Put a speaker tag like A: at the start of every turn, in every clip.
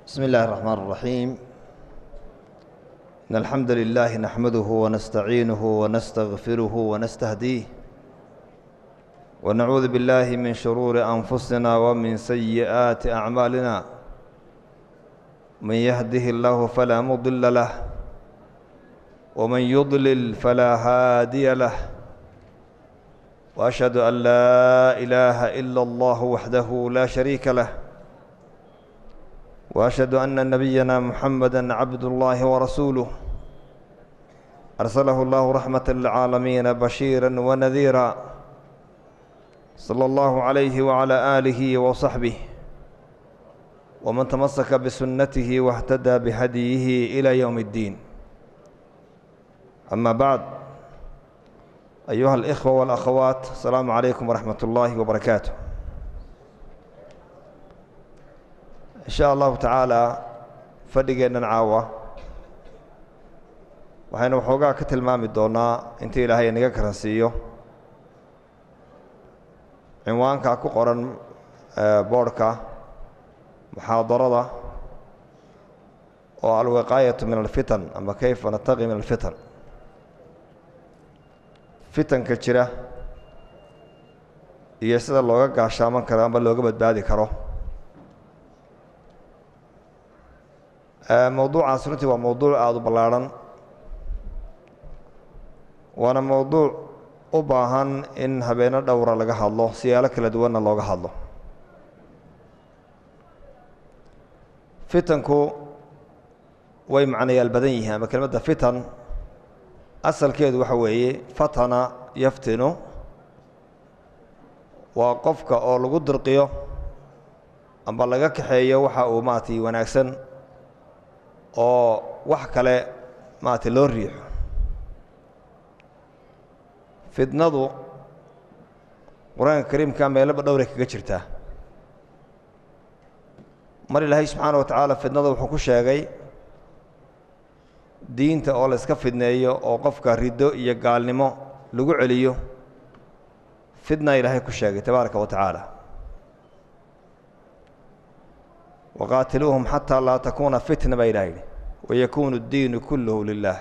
A: بسم الله الرحمن الرحيم إن الحمد لله نحمده ونستعينه ونستغفره ونستهديه ونعوذ بالله من شرور أنفسنا ومن سيئات أعمالنا من يهده الله فلا مضل له ومن يضلل فلا هادي له وأشهد أن لا إله إلا الله وحده لا شريك له واشهد ان نبينا محمدا عبد الله ورسوله ارسله الله رحمه للعالمين بشيرا ونذيرا صلى الله عليه وعلى اله وصحبه ومن تمسك بسنته واهتدى بهديه الى يوم الدين اما بعد ايها الاخوه والاخوات السلام عليكم ورحمه الله وبركاته in sha allahu tacaalaa fadhigeennan caawa waxaynu waxoogaa ka tilmaami doonnaa intii ilaahay inaga karansiiyo cinwaanka ku qoran boodhka muxaadarada oo alwiqaayatu min alfitan ama kayfa nataqi min alfitan fitanka jira iyo sida looga gaashaaman karo ama looga badbaadi karo mowduucaas runtii waa mowduuc aada u ballaadhan waana mowduuc u baahan in habeeno dhowra laga hadlo siyaalo kala duwanna looga hadlo fitanku way macnayaal badan yihiin ama kelmadda fitan asalkeedu waxa weeye fatana yaftinu waa qofka oo lagu dirqiyo amba laga kaxeeyo waxa uu maaragtay wanaagsan oo wax kale maaragtay loo riixo fidnadu qur-aanka kariimka meelaba dhowray kaga jirtaa mar ilaahay subxaana wa tacaala fidnada wuxuu ku sheegay diinta oo la iska fidneeyo oo qofka riddo iyo gaalnimo lagu celiyo fidna ilaahay ku sheegay tabaaraka wa tacaala waqaatiluuhum xataa laa takuuna fitna baa ilaha yidhi wayakuunu اddiinu kulluhu lilah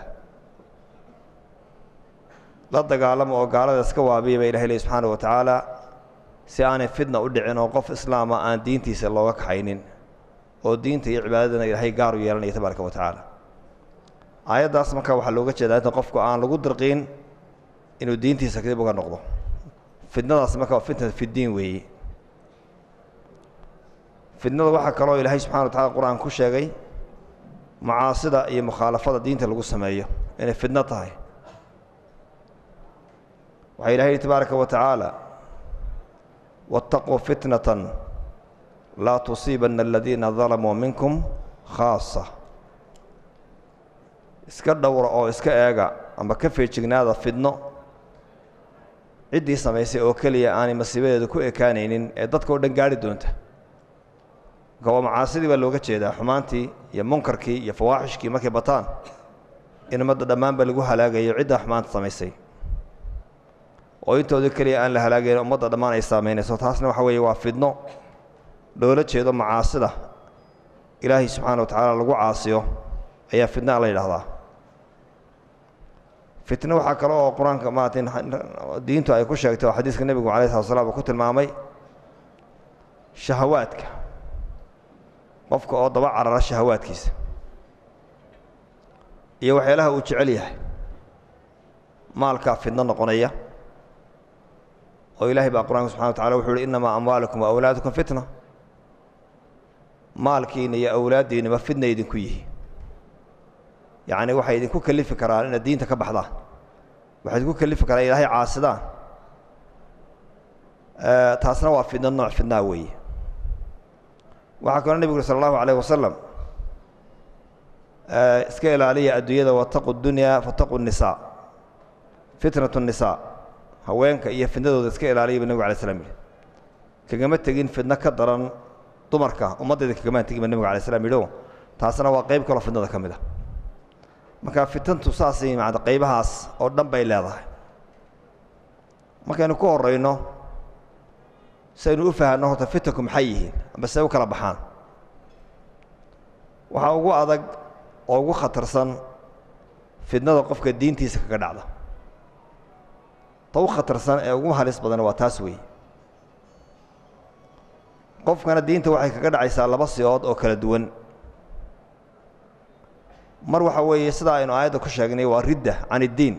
A: la dagaalamo oo gaalada iska waabiya baa ilahay ley subxaana wa tacaala si aanay fitna u dhicin oo qof islaama aan diintiisa looga kaxaynin oo diinta iyo cibaadadana ilaahay gaar u yeelanaya tabaaraka wa tacaala aayaddaas marka waxaa looga jeedaa inta qofku aan lagu dirqiin inuu diintiisa kadib uga noqdo fitnadaas marka waa fitnat fiddiin weeye fidnada waxaa kaloo ilaahay subxana wa tacala qur-aan ku sheegay macaasida iyo mukhaalafada diinta lagu sameeyo inay fidno tahay waxaa ilahay yihi tabaaraka wa tacaala waاtaquu fitnatan laa tusiibanna aladiina dalamuu minkum khaasa iska dhowra oo iska eega amba ka feejignaada fidno ciddii samaysay oo keliya aanay masiibadeeda ku ekaanaynin ee dadka o dhan gaari doonta marka waa macaasidii baa looga jeedaa xumaantii iyo munkarkii iyo fawaaxishkii markay bataan in ummadda dhammaanba lagu halaagayo ciddaa xumaanta samaysay oo intooda keliya aan la halaagayn ummadda dhammaan ay saamaynayso taasna waxa weeye waa fidno loola jeedo macaasida ilaahay subxaana wa tacaala lagu caasiyo ayaa fidna la yidhaahdaa fitno waxaa kale oo qur-aanka maarata diintu ay ku sheegtay oo xadiiska nebigu alai slat slam uu ku tilmaamay shahawaadka qofka oo daba carara shahawaadkiisa iyo waxyaalaha uu jecel yahay maalkaa fidno noqonaya oo ilaahay baa qur-aanka subxana wa tacala wuxuu uhi innamaa amwaalukum wa awlaadukum fitna maalkiina iyo awlaaddiinaba fidna idinku yihi yacni waxay idinku kelifi karaan inaad diinta ka baxdaan waxay idinku kelifi karaan ilaahay caasidaan taasna waa fidno nooc fidnaa weeye waxaa kaloo nebigu uri sal allahu alayh wasalam iska ilaaliya adduunyada wataqu dunyaa fataqu nisaa fitnatu nisaa haweenka iyo fidnadooda iska ilaaliya buu nebigu alay slam yihi kagama tegin fidno ka daran dumarka ummaddeeda kagamaan tegin ba nebigu alay slam yidhi o taasna waa qayb kaloo fidnada ka mid a marka fitantu saasay maada qaybahaas oo dhan bay leedahay markaynu ku horayno si aynu u fahanno horta fitanku maxay yihiin amba se u kala baxaan waxaa ugu adag oo ugu khatarsan fidnada qofka diintiisa kaga dhacda ta u khatarsan ee ugu halis badan waa taas weeye qofkana diinta waxay kaga dhacaysaa laba siyood oo kala duwan mar waxa weeye sidaa aynu aayadda ku sheegnay waa ridda can iddiin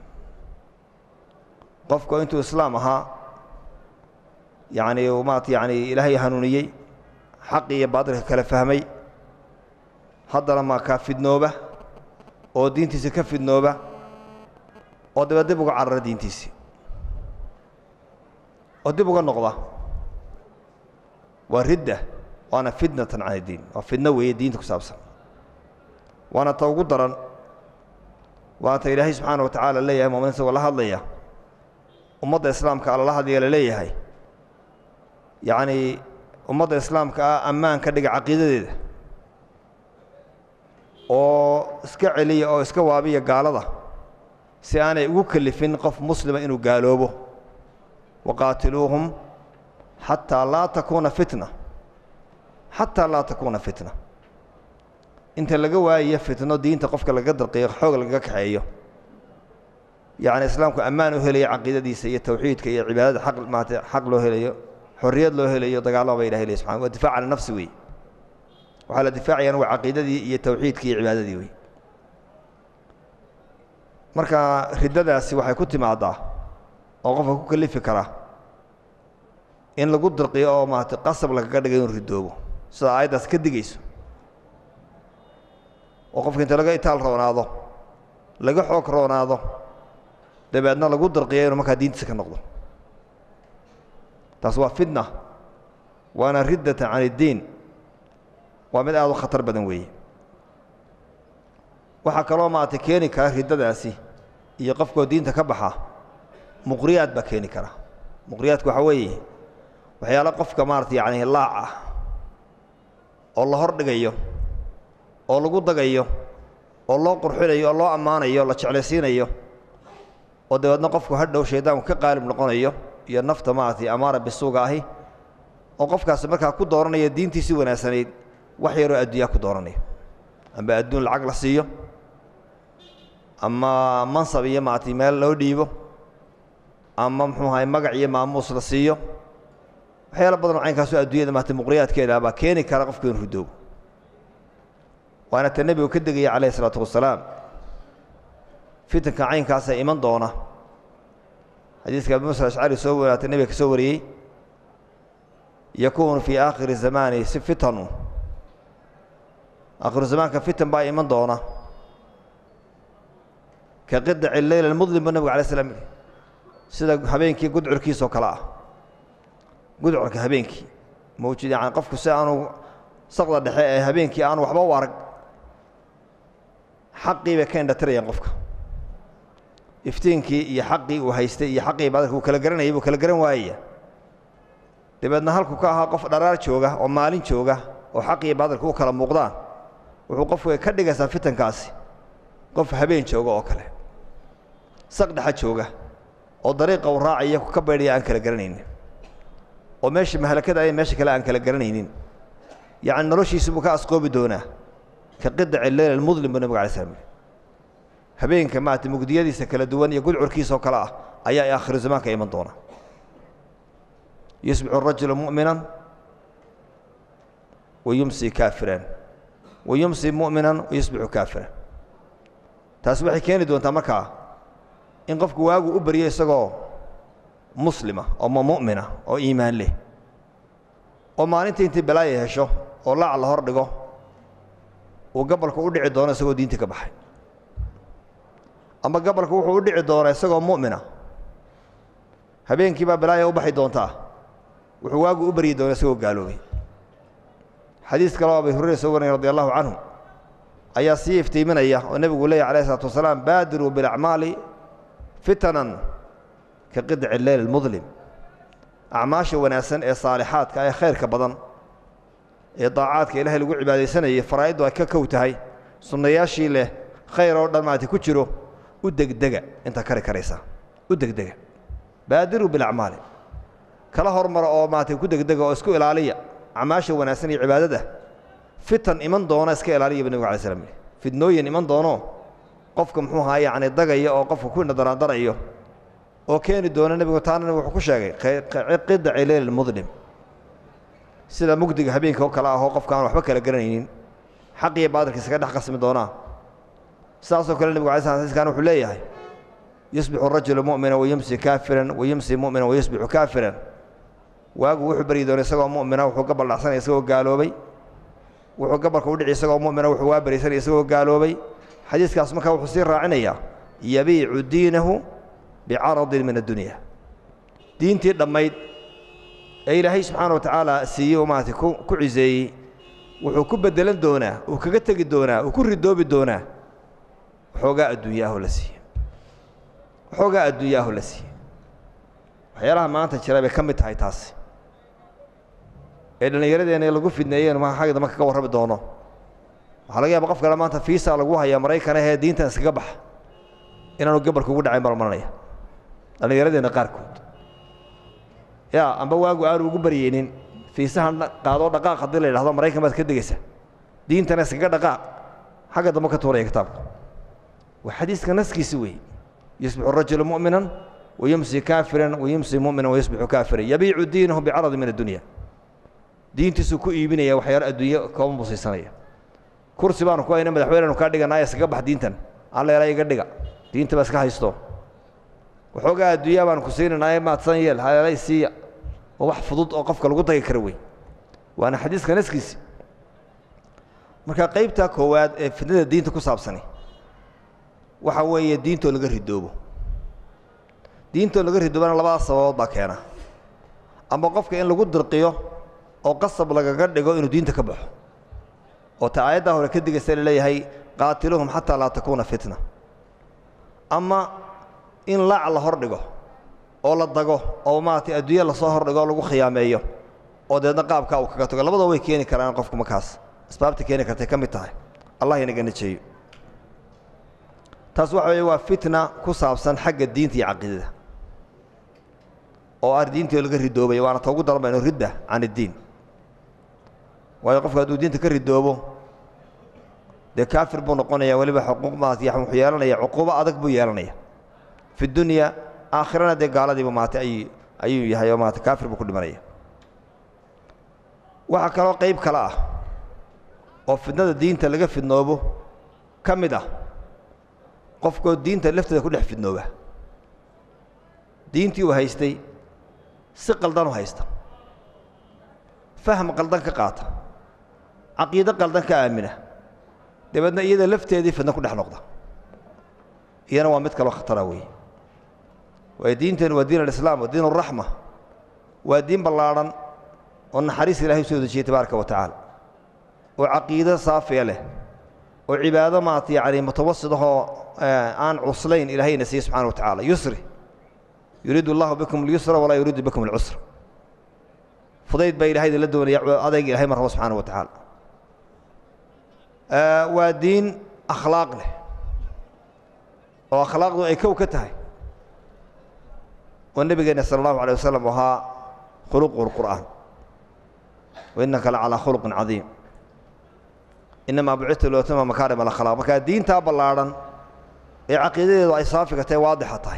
A: qofku intuu islaam ahaa yacni maat yacni ilaahay hanuuniyey xaqi iyo baadilka kala fahmay haddana ma kaa fidnooba oo diintiisa ka fidnooba oo daba dib uga carara diintiisii oo dib uga noqda waa ridda waana fitnatan can iddiin waa fidno weeye diinta ku saabsan waana ta ugu daran waana ta ilaahay subxaana wa tacaala leeyahay mumin isagoo la hadlaya ummadda islaamka alla la hadlaya la leeyahay yacnii ummadda islaamka ah ammaan ka dhiga caqiidadeeda oo iska celiya oo iska waabiya gaalada si aanay ugu kelifin qof muslima inuu gaaloobo waqaatiluuhum xataa laa takuuna fitna xataa laa takuuna fitna inta laga waayayo fitno diinta qofka laga darqiyo xoog lagaga kaxeeyo yacni islaamku ammaan u helayo caqiidadiisa iyo tawxiidka iyo cibaadada aq maata xaq loo helayo xorriyad loo helayo dagaalama ba ilahay ley subxana waa difac cala nafsi wey waxaa la difaacayaan waa caqiidadii iyo tawxiidkii iyo cibaadadii wey marka riddadaasi waxay ku timaadaa oo qofka ku kalifi karaa in lagu dirqiyo oo maarata qasab lagaga dhiga inuu ridoobo sida aayaddaas ka digayso oo qofka inta laga itaal roonaado laga xoog roonaado dabeedna lagu dirqiyo inuu markaa diintiisa ka noqdo taas waa fitna waana riddatan can iddiin waa mid aad u khatar badan weeye waxaa kaloo maarata keeni kara riddadaasi iyo qofkoo diinta ka baxa muqriyaad baa keeni kara muqriyaadku waxaa weeye waxyaalo qofka maarata yacni laac ah oo la hor dhigayo oo lagu dagayo oo loo qurxinayo oo loo ammaanayo la jeclaysiinayo oo dabeedna qofku hadhow shaydaanku ka qaalib noqonayo iyo nafta maaragtay amaara bisuuga ahi oo qofkaasi markaa ku dooranaya diintiisii wanaagsanayd wax yaroo adduunyaa ku dooranaya amba adduun lacag la siiyo ama mansab iyo maaragtay meel loo dhiibo ama muxuu ahay magac iyo maamuus la siiyo waxyaala badan oo caynkaasoo adduunyada maaragtay muqriyaadkeeda baa keeni kara qofku inu ridoobo waana ta nebigu ka degaya calayh isalaatu wasalaam fitanka caynkaasaa iman doona xadiiska abi musa ashcari soo waraatay nebiga ka soo wariyey yakuunu fii aakhiri zamaani si fitanu aakhiru zamaanka fitan baa iman doona ka qidaci leyl almudlim buu nebigu alay slam yidhi sida habeenkii gudcurkiisoo kale ah gudcurka habeenkii mawjid yani qofku si aanu saqda dhexe ee habeenkii aanu waxba u arag xaqii bay ka indhatirayaan qofka iftiinkii iyo xaqii uu haystay iyo xaqii baadalka uu kala garanayay buu kala garan waayaya dabeedna halku ka ahaa qof dharaar jooga oo maalin jooga oo xaqii baadalka u kala muuqdaan wuxuu qofku ka dhigaysaa fitankaasi qof habeen jooga oo kale saq dhexa jooga oo dariiqa uu raacaya ka baydhaya aan kala garanaynin oo meesha mahalakada ay meesha kale aan kala garanaynin yacni noloshiisi buu ka asqoobi doonaa ka qidaci leyl almudlim buu nebiga alay slam yidhi habeenka maarata mugdiyadiisa kala duwan iyo gudcurkiisoo kale ah ayaa aakhiru zamaanka iman doona yusbixu rajulu mu'minan wa yumsi kaafiran wa yumsi mu'minan wa yusbixu kaafiran taasi waxay keeni doontaa markaa in qofku waagu u baryo isagoo muslima oo ma mu'mina oo iimaan leh oo maalintii intii balaaya hesho oo laac la hor dhigo uu gabalku u dhici doono isagoo diintii ka baxay ama gabalku wuxuu u dhici doonaa isagoo mu'mina habeenkii baa balaaya u baxi doontaa wuxuu waagu u baryi doona isagoo gaaloobay xadiis kaleo abi hurayra soo warinay radi allahu canhu ayaa sii iftiiminaya oo nebigu leeyahy alayh isalaatu wasalaam baadiruu bilacmaali fitanan ka qidaci leyl almudlim acmaasha wanaagsan ee saalixaadka ee khayrka badan ee daacaadka ilaahay lagu cibaadaysanayay faraa'iddu ay ka kow tahay sunnayaashii leh khayr oo dhan maarata ku jiro u degdega intaa kari karaysaa u degdega baadiruu bilacmaali kala hormara oo maarata ku degdega oo isku ilaaliya acmaasha wanaagsan iyo cibaadada fitan iman doona iska ilaaliya bu nebig alay slam yidhi fidnooyin iman doono qofka muxuu ahaa yacni dagaya oo qofka ku indhadaraandarayo oo keeni doona nebigu taana wuxuu ku sheegay qidaci leyl mudlim sida mugdiga habeenka oo kale ahoo qofka aan waxba kala garanaynin xaq iyo baadilka isaga dhex qasmi doonaa sidaasoo kale nebigu alay slam xadiiskan wuxuu leeyahay yusbixu rajulu mu'mina wayumsi kaafiran wayumsi mu'mina wayusbixu kaafiran waagu wuxuu baryi doona isagoo mu'mina wuxuu gabal dhacsanaya isagoo gaaloobay wuxuu gabalka u dhici isagoo mu'mina wuxuu waa baraysanaya isagoo gaaloobay xadiiskaas markaa wuxuu sii raacinayaa yabiicu diinahu bicaradin min addunya diintii dhammayd ee ilaahay subxaana wa tacaala siiyey oo maarata ku ku ciseeyey wuxuu ku beddelan doonaa uu kaga tegi doonaa uu ku ridoobi doonaa waxoogaa adduunya ahoo la siiyey waxoogaa adduunya ahoo la siiyey waxyaalaha maanta jira bay ka mid tahay taasi ee dhallinyaradeenna lagu fidneeyeen ma xagga dambe kaga warrami doono waxaa laga yaaba qof kale maanta fiisa lagu hayaa maraykana ee diintan iskaga baxa inaanu gabalka ugu dhacayn balmaranaya dhallinyaradeenna qaarkood yaa amba waagu aanu ugu baryeynin fiisahan qaadoo dhaqaaq haddii la yidhahdo maraykan baad ka degaysa diintana iskaga dhaqaaq xagga dambe ka tuuraya kitaabka waa xadiiska naskiisi weeye yusbixu rajulu mu'minan wayumsi kaafiran wayumsi mu'minan wayusbixu kaafiran yabiicu diinahu bicaradi min addunya diintiisuu ku iibinaya waxyaalo adduunye kooban buu siisanaya kursi baanu ku hayna madaxweynenu kaa dhiganaayo iskaga bax diintan alleela iga dhiga diinta ba iska haysto waxoogaa adduunyaa baanu ku siinanaaye maadsan yeel haleelay siiya oo wax fudud oo qofka lagu dagi kara wey waana xadiiska naskiisi marka qaybta koowaad ee fidnada diinta ku saabsani waxa weeye diintoo laga ridoobo diintoo laga ridoobana labadaas sababood baa keena ama qofka in lagu dirqiyo oo qasab lagaga dhigo inuu diinta ka baxo oo ta aayaddaa hore ka digaysa laleeyahay qaatiluhum xataa laa takuuna fitna ama in laac la hor dhigo oo la dago oo maaragtay adduunya lasoo hordhigo oo lagu khiyaameeyo oo deedna qaabkaa uu kaga tago labadoo way keeni karaan qofku markaas asbaabta keeni kartay ka mid tahay allah inaga najeeyo taas waxa weeye waa fitna ku saabsan xagga diinta iyo caqiidada oo ar diintii laga ridoobay waana ta ugu daran bayno ridda can iddiin waayo qofku hadduu diinta ka ridoobo dee kaafir buu noqonaya weliba xuquuq maarata wuxuu yeelanaya cuquubo adag buu yeelanaya fi dunya aakhirana dee gaaladiiba maarata ay ayuu yahay oo maarata kaafir buu ku dhimanaya waxaa kaloo qayb kale ah oo fidnada diinta laga fidnoobo ka mid ah qofkoo diinta lafteeda ku dhex fidnooba diintii uu haystay si qaldan u haysta fahm qaldan ka qaata caqiido qaldan ka aamina dabeedna iyada lafteedii fidno ku dhex noqda iyana waa mid kaloo khatara weeye waayo diinteenu waa diin alislaam waa diin araxma waa diin ballaadhan oo naxariis ilahay u soo dejiyey tabaaraka wa tacaala oo caqiido saafiya leh oo cibaado maarata yacni mutawasidahoo aan cuslayn ilaahayna siiye subxana wa tacaala yusri yuriidu allahu bikum اlyusra walaa yuriidu bikum اlcusra fudayd baa ilahayda la doonaya adayg ilahay ma rabo subxaana wa tacaala waa diin akhlaaq leh oo akhlaaqdu ay kow ka tahay oo nebigeenna sala allahu alay wasalam ahaa khuluqu اlqur'aan wainaka la calaa khuluqin cadiim inamaa bucita lootama makaarim alakhlaaq markaa diintaa ballaadhan ee caqiidadeedu ay saafiga tahay waadixa tahay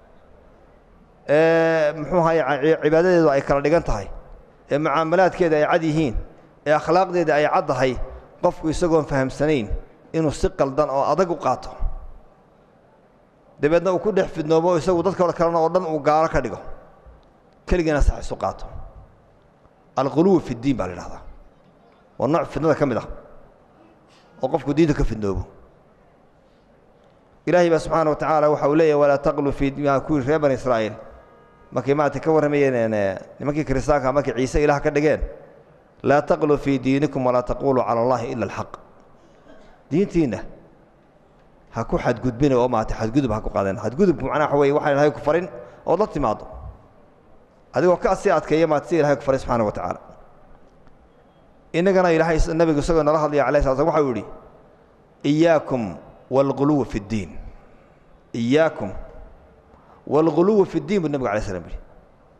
A: ee muxuu ahaye cibaadadeedu ay kala dhigan tahay ee mucaamalaadkeeda ay cad yihiin ee akhlaaqdeeda ay caddahay qofku isagoon fahamsanayn inuu si qaldan oo adag u qaato dabeedna uu ku dhex fidnoobo isagu dadka kalena oo dhan uu gaalo ka dhigo keligiina sax isu qaato alquluwi fi ddiin baa la idhahdaa waa nooc fidnada ka mid ah oo qofku diinta ka fidnoobo ilaahay baa subxaana wa tacaala waxa uu leeyahy walaa taqlu fii kuwii reer bani israa'iil markay maarata ka warramayeen nimankii kiristaanka markay ciise ilaah ka dhigeen laa taqluu fii diinikum walaa taquluu cala allahi ila alxaq diintiinna ha ku xadgudbina oo maarata xadgudub ha ku qaadeen xadgudubku macnaha waxa weye waxaan ilahay ku farin ood la timaado adigoo ka sii adkeeya maarata si ilahay ku farin subxaana wa tacaala innagana ilaahay nebigu isagoo nala hadlaya alayh sala slam waxau yidhi iyaakum waalguluwa fi ddiin iyaakum waalguluwa fi ddiin buu nebigu alay slam yidhi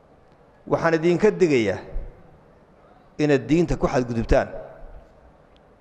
A: waxaan idinka digayaa inaad diinta ku xadgudubtaan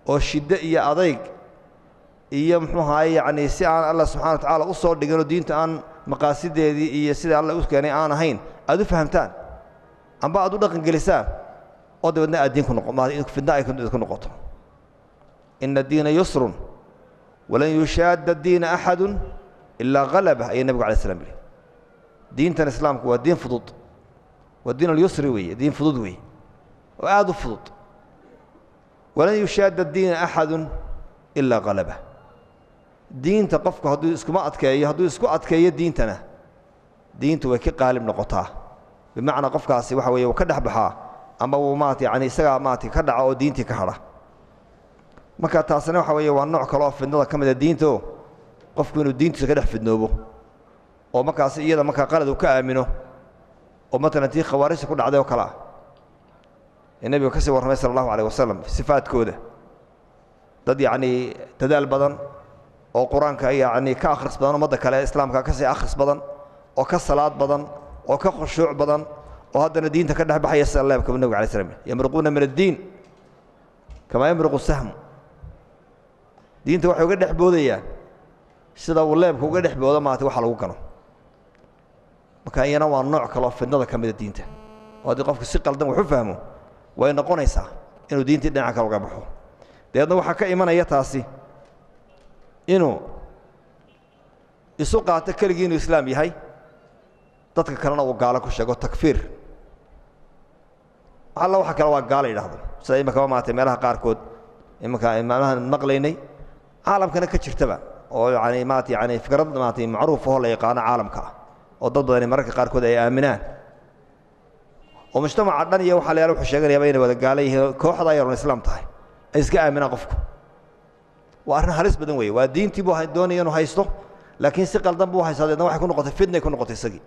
A: oo shiddo iyo adayg iyo muxuu ahaye yacni si aan allah subxana wa tacaala u soo dhiginoo diinta aan maqaasideedii iyo sida alla u keenay aan ahayn aad u fahamtaan amba aad u dhaqangelisaan oo dabeedna aad diin ku noqo fidna ay ku noqoto ina diina yusrun walan yushaadda diina axadu ilaa halaba ayay nebigu alay slam yihi diintan islaamku waa diin fudud waa diin alyusri weeye diin fudud weeye oo aad u fudud walan yushaadda diina axadu ilaa halaba diinta qofku hadduu iskuma adkeeyo hadduu isku adkeeyo diintana diintu way ka qaalib noqotaa bimacnaa qofkaasi waxa weeye wuu ka dhex baxaa ama wuu maarata yani isagaa maarata ka dhaca oo diintii ka hadha marka taasina waxa weeye waa nooc kale oo fidnada ka mida diinto qofku inuu diintiisa ka dhex fidnoobo oo markaasi iyada markaa qalad uu ka aamino oo matalan tii khawaarijta ku dhacday oo kale ah ee nebiga ka sii warramay sala allahu alayh wasalam sifaadkooda dad yacnii dadaal badan oo qur-aanka yacni ka akhris badan ummadda kale islaamka ka sii akhris badan oo ka salaad badan oo ka khushuuc badan oo haddana diinta ka dhex baxaya sida leebka nebiga alay slam yamruquuna min addiin kamaa yamruqu sahmu diinta waxay uga dhex boodayaan sida uu leebka uga dhex boodo maarata waxa lagu galo marka iyana waa nooc kaleo fidnada ka mida diinta oo haddii qofku si qaldan wax u fahmo way noqonaysaa inuu diintii dhinaca kale uga baxo dabeedna waxaa ka imanaya taasi inuu isu qaato keligii inuu islaam yahay dadka kalena uu gaalo ku sheego takfiir alla waxa kale waa gaalo yidhaahdo sida imakaba maarata meelaha qaarkood imanka maalmahan maqlaynay caalamkana ka jirtaba oo yani maarata yani fikrad maarata macruuf oo la yaqaano caalamka ah oo dad badani mararka qaarkood ay aaminaan oo mujtamaca dhan iyo waxaa la yaala wuxuu sheeganayaaba inay wada gaala yihiin kooxda ayaron islaam tahay ay iska aaminaan qofku waa arrin halis badan weeye waa diintii buu doonaya inuu haysto laakiin si qaldan buu haystaa deedna waxay ku noqotay fitnay ku noqotay isagii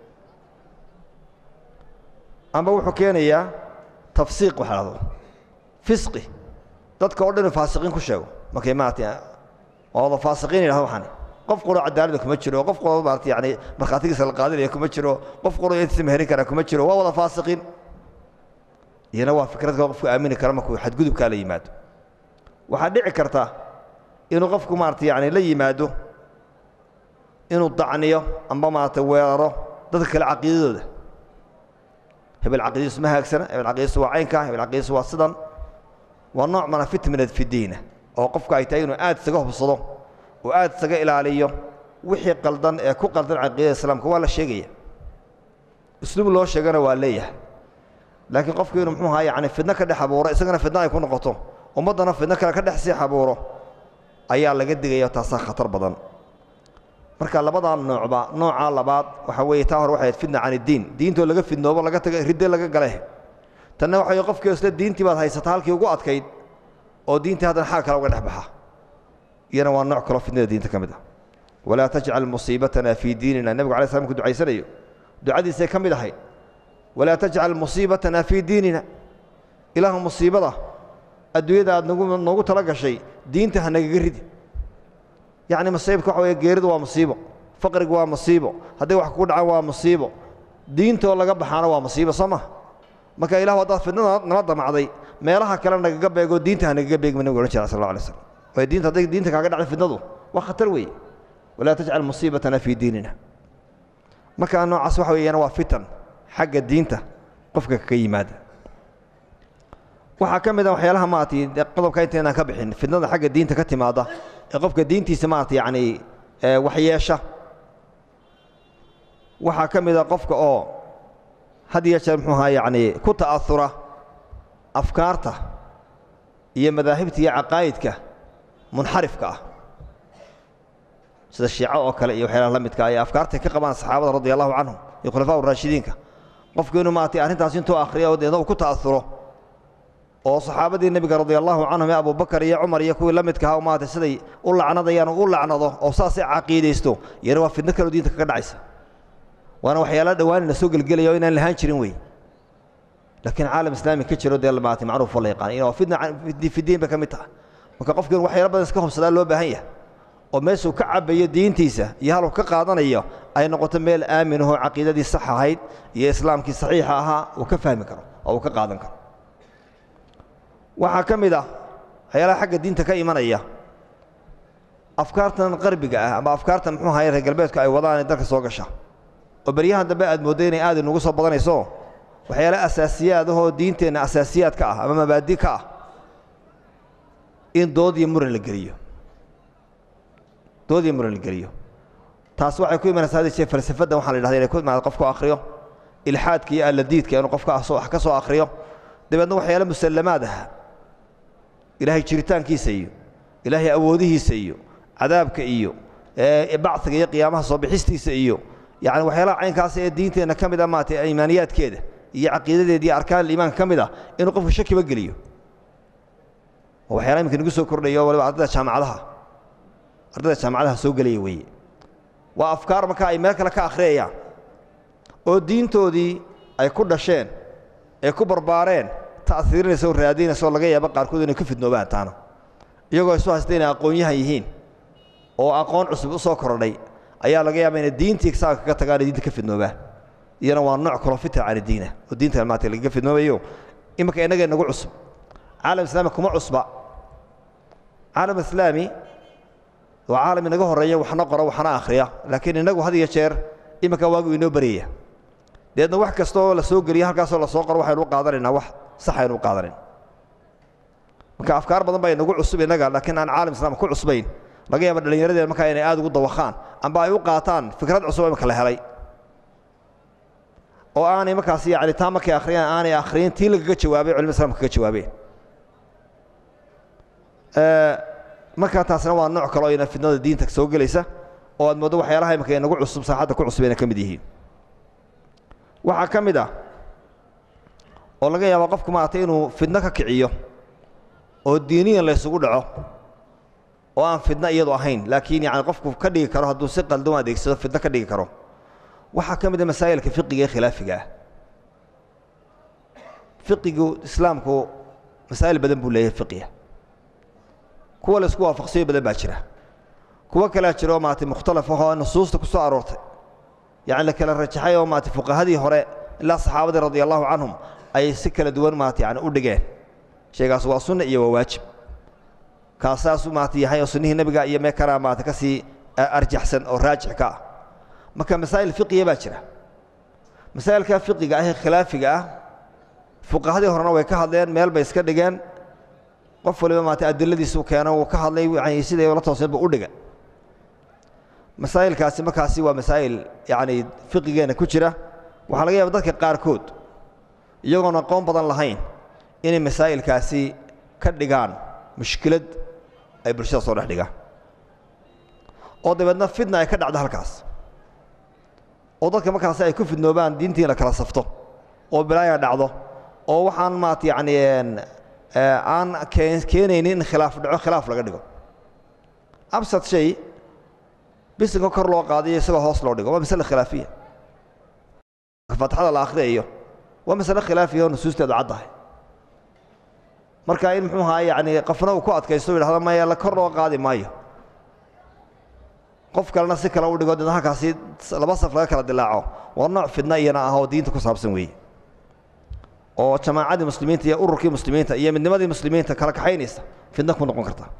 A: amba wuxuu keenayaa tafsiiq waxa dhahdo fisqi dadka oo dhan faasiqiin ku sheego markay maarata waa wada faasiqiin yidhahdo waxaan qof quro cadaalada kuma jiro qof quro maarata yani markhaatigiisa la qaadinaya kuma jiro qof quro intiisa meherin kara kuma jiro waa wada faasiqiin iyana waa fikradka qofku aamini kara markuu xadgudubkaa la yimaado waxaa dhici karta inuu qofku maarata yani la yimaado inuu dacniyo amba maarata weeraro dadka kale caqiidadooda hebel caqiidadiisu ma haagsana hebel caqiidadiisu waa caynka hebel caqiidadiisu waa sidan waa nooc mana fitminad fidiina oo qofku ay tahay inuu aad isaga hubsado oo aad isaga ilaaliyo wixii qaldan ee ku qaldan caqiidada islaamka waa la sheegaya usluub loo sheegana waa leeyahay laakiin qofku inuu muxuu ahaa yani fidno ka dhex abuuro isagana fidno ay ku noqoto ummaddana fidno kale ka dhex sii abuuro ayaa laga digaya taasaa khatar badan marka labadaa noocba noocaa labaad waxaa weeye taa hore waxay ahayd fitna can iddiin diintoo laga fidnoobo laga taga ridde laga gale tanna waxa wey qofkii isle diintii baad haysata halkii ugu adkayd oo diintii haddana xaag kale uga dhex baxa iyana waa nooc kaloo fidnada diinta ka mid ah walaa tajcal musiibatana fii diinina nebigu alay slam ku ducaysanayo ducadiisay ka mid ahayd walaa tajcal musiibatana fii diinina ilaahu musiibada adduunyada aad nagu noogu tala gashay diinta ha nagaga ridi yacni masiibka waxa weye geeridu waa musiibo faqrigu waa musiibo hadday wax kugu dhacaan waa musiibo diintoo laga baxaana waa musiibo soo ma marka ilahu haddaad fidnada nala damacday meelaha kale nagaga beego diinta ha nagaga beegma nebigu ohan jira sal alla alay slam waayo diinta hadday diinta kaaga dhacday fidnadu waa khatar weeye walaa tajcal musiibatana fii diinina marka noocaas waxa weeyana waa fitan xagga diinta qofka kaga yimaada waxaa ka mid a waxyaalaha maaragtay qodobka intaynaan ka bixin fidnada xagga diinta ka timaada ee qofka diintiisa maarata yacni waxyeesha waxaa ka mid a qofka oo had iyo jeer muxuu ahaa yacni ku ta'aura afkaarta iyo madaahibta iyo caqaa'idka munxarifka ah sida shiico oo kale iyo waxyaalaha la midka ay afkaartay ka qabaan saxaabada radi allahu canhum iyo khulafaa raashidiinka qofku inuu maaragtay arrintaas intuu akhriya oo deedna uu ku ta'auro oo saxaabadii nebiga radi allahu canhum ee abubakar iyo cumar iyo kuwii la midka ahaa maarata siday u lacnadayaan u lacnado oo saasay caqiidaysto iyana waa fidno kaleo diinta kaga dhacaysa waana waxyaala dhawaanina soo gelgelaya oo inaan lahaan jirin wey laakiin caalam islaami ka jiro dee maarata macruuf oo la yaqaan in waa fidna fidiin bay ka mid tahay marka qofki in waxyaala badan iska hubsadaa loo baahan yahay oo meeshuu ka cabayo diintiisa iyo haluu ka qaadanayo ay noqoto meel aamin ahoo caqiidadii sax ahayd iyo islaamkii saxiixa ahaa uu ka fahmi karo oo uu ka qaadan karo waxaa ka mid ah waxyaalaha xagga diinta ka imanaya afkaartan qarbiga ah ama afkaartan muxuu ahaye reer galbeedku ay wadaan dalka soo gasha oo beryahan dambe aad moodday inay aad inugu soo badanayso waxyaala asaasiyaad ahoo diinteenna asaasiyaadka ah ama mabaadi ka ah in dood iyo muran la geliyo dood iyo muran la geliyo taas waxay ku imanaysaa hadii jee falsafadda waxaa la yidhahda inay ku imaado qofku akhriyo ilxaadka iyo alladiidka inuu qofka wax ka soo akhriyo dabeedna waxyaala musallamaad ah ilaahay jiritaankiisa iyo ilaahay awoodihiisa iyo cadaabka iyo bacdiga iyo qiyaamaha soo bixistiisa iyo yacni waxyaalaha caynkaas ee diinteenna ka mid a maarata iimaaniyaadkeeda iyo caqiidadeeda iyo arkaan iimaanka ka mid ah inuu qofku shakiba geliyo oo waxyaala iminka nagu soo kordhayo waliba ardayda jaamacadaha ardayda jaamacadaha soo gelaya weeye waa afkaar marka ay meel kale ka akhriyayaan oo diintoodii ay ku dhasheen ee ku barbaareen ta'hiirinaysa oo raadinaysa oo laga yaabo qaarkood inay ku fidnoobaan taana iyagoo isu haysta inay aqoon-yahan yihiin oo aqoon cusub u soo kordhay ayaa laga yaaba inay diintii saaka kaga tagaan diinta ka fidnoobaan iyana waa nooc kaloo fitra can diina oo diinta maata lagaga fidnoobayo iminka innaga inagu cusub caalam islaami kuma cusba caalam islaami waa caalam inaga horreeya waxna qora waxna akhriya laakiin innagu had iyo jeer iminka waagu inoo baryaya deedna wax kasta oo la soo geliya halkaasoo lasoo qoro waxaynu u qaadanaynaa wax sax aynu u qaadanayn marka afkaar badan baa inagu cusub innaga laakiin aan caalam islaam ku cusbayn laga yaaba dhallinyaradeen markaa inay aad ugu dawakhaan amba ay u qaataan fikrad cusub imika la helay oo aanay markaas yani taa markay akhriyaan aanay akhriyin tii lagaga jawaabay culimada islamka kaga jawaabeen markaa taasna waa nooc kale oo ina fidnada diinta soo gelaysa oo aad mooddo waxyaalaha imika inagu cusub saaxadda ku cusub inay ka mid yihiin waxaa ka mid ah oo laga yaaba qofku maaragtay inuu fidno ka kiciyo oo diiniyan laysugu dhaco oo aan fidno iyadu ahayn laakiin yani qofku ka dhigi karo hadduu si qaldan u adeegsado fidno ka dhigi karo waxaa ka mid a masaa'ilka fiqiga ee khilaafiga ah fiqigu islaamku masaa'il badan buu leeyahay fiqiga kuwa laisku waafaqsayo badan baa jira kuwo kalea jira oo maarata mukhtalaf ahoo nusuusta ku soo aroortay yacni la kala rajaxay oo maarata fuqahadii hore ilaa saxaabadii radia allahu canhum ay si kala duwan maarata yani u dhigeen shaygaas waa sunna iyo waa waajib kaasaasu maarata yahay oo sunnihii nebiga iyo mee kanaa maarata ka sii arjaxsan oo raajix ka ah marka masaa'il fiqiya baa jira masaa'ilka fiqiga ah ee khilaafiga ah fuqahadii horena way ka hadleen meel bay iska dhigeen qof waliba maarata adiladiisu keeno wuu ka hadlay yani siday la tooseen buu u dhiga masaa'ilkaasi markaasi waa masaa'il yacni fiqigeenna ku jira waxaa laga yaaba dadka qaarkood iyagoon aqoon badan lahayn inay masaa'ilkaasi ka dhigaan mushkilad ay bulshada soo dhex dhigaan oo dabeedna fidna ay ka dhacdo halkaas oo dadka markaasi ay ku fidnoobaan diintii la kala safto oo bilaaya dhacdo oo waxaan maarata yacni aan keenaynin in khilaaf dhaco khilaaf laga dhigo absad shay bisinka kor loo qaadayo isagoo hoos loo dhigo waa masale khilaafiya faatixada la akhriyayo waa masale khilaafiya oo nusuusteedu caddahay marka in muxuu ahaa yacni qofna uu ku adkaysto u yidhahdo maya la kor loo qaadi maayo qof kalena si kale u dhigo deedna halkaasi laba saf laga kala dilaaco waa nooc fidna iyana ah oo diinta ku saabsan weeye oo jamaacadii muslimiinta iyo ururkii muslimiinta iyo midnimadii muslimiinta kala kaxaynaysa fidna ku noqon karta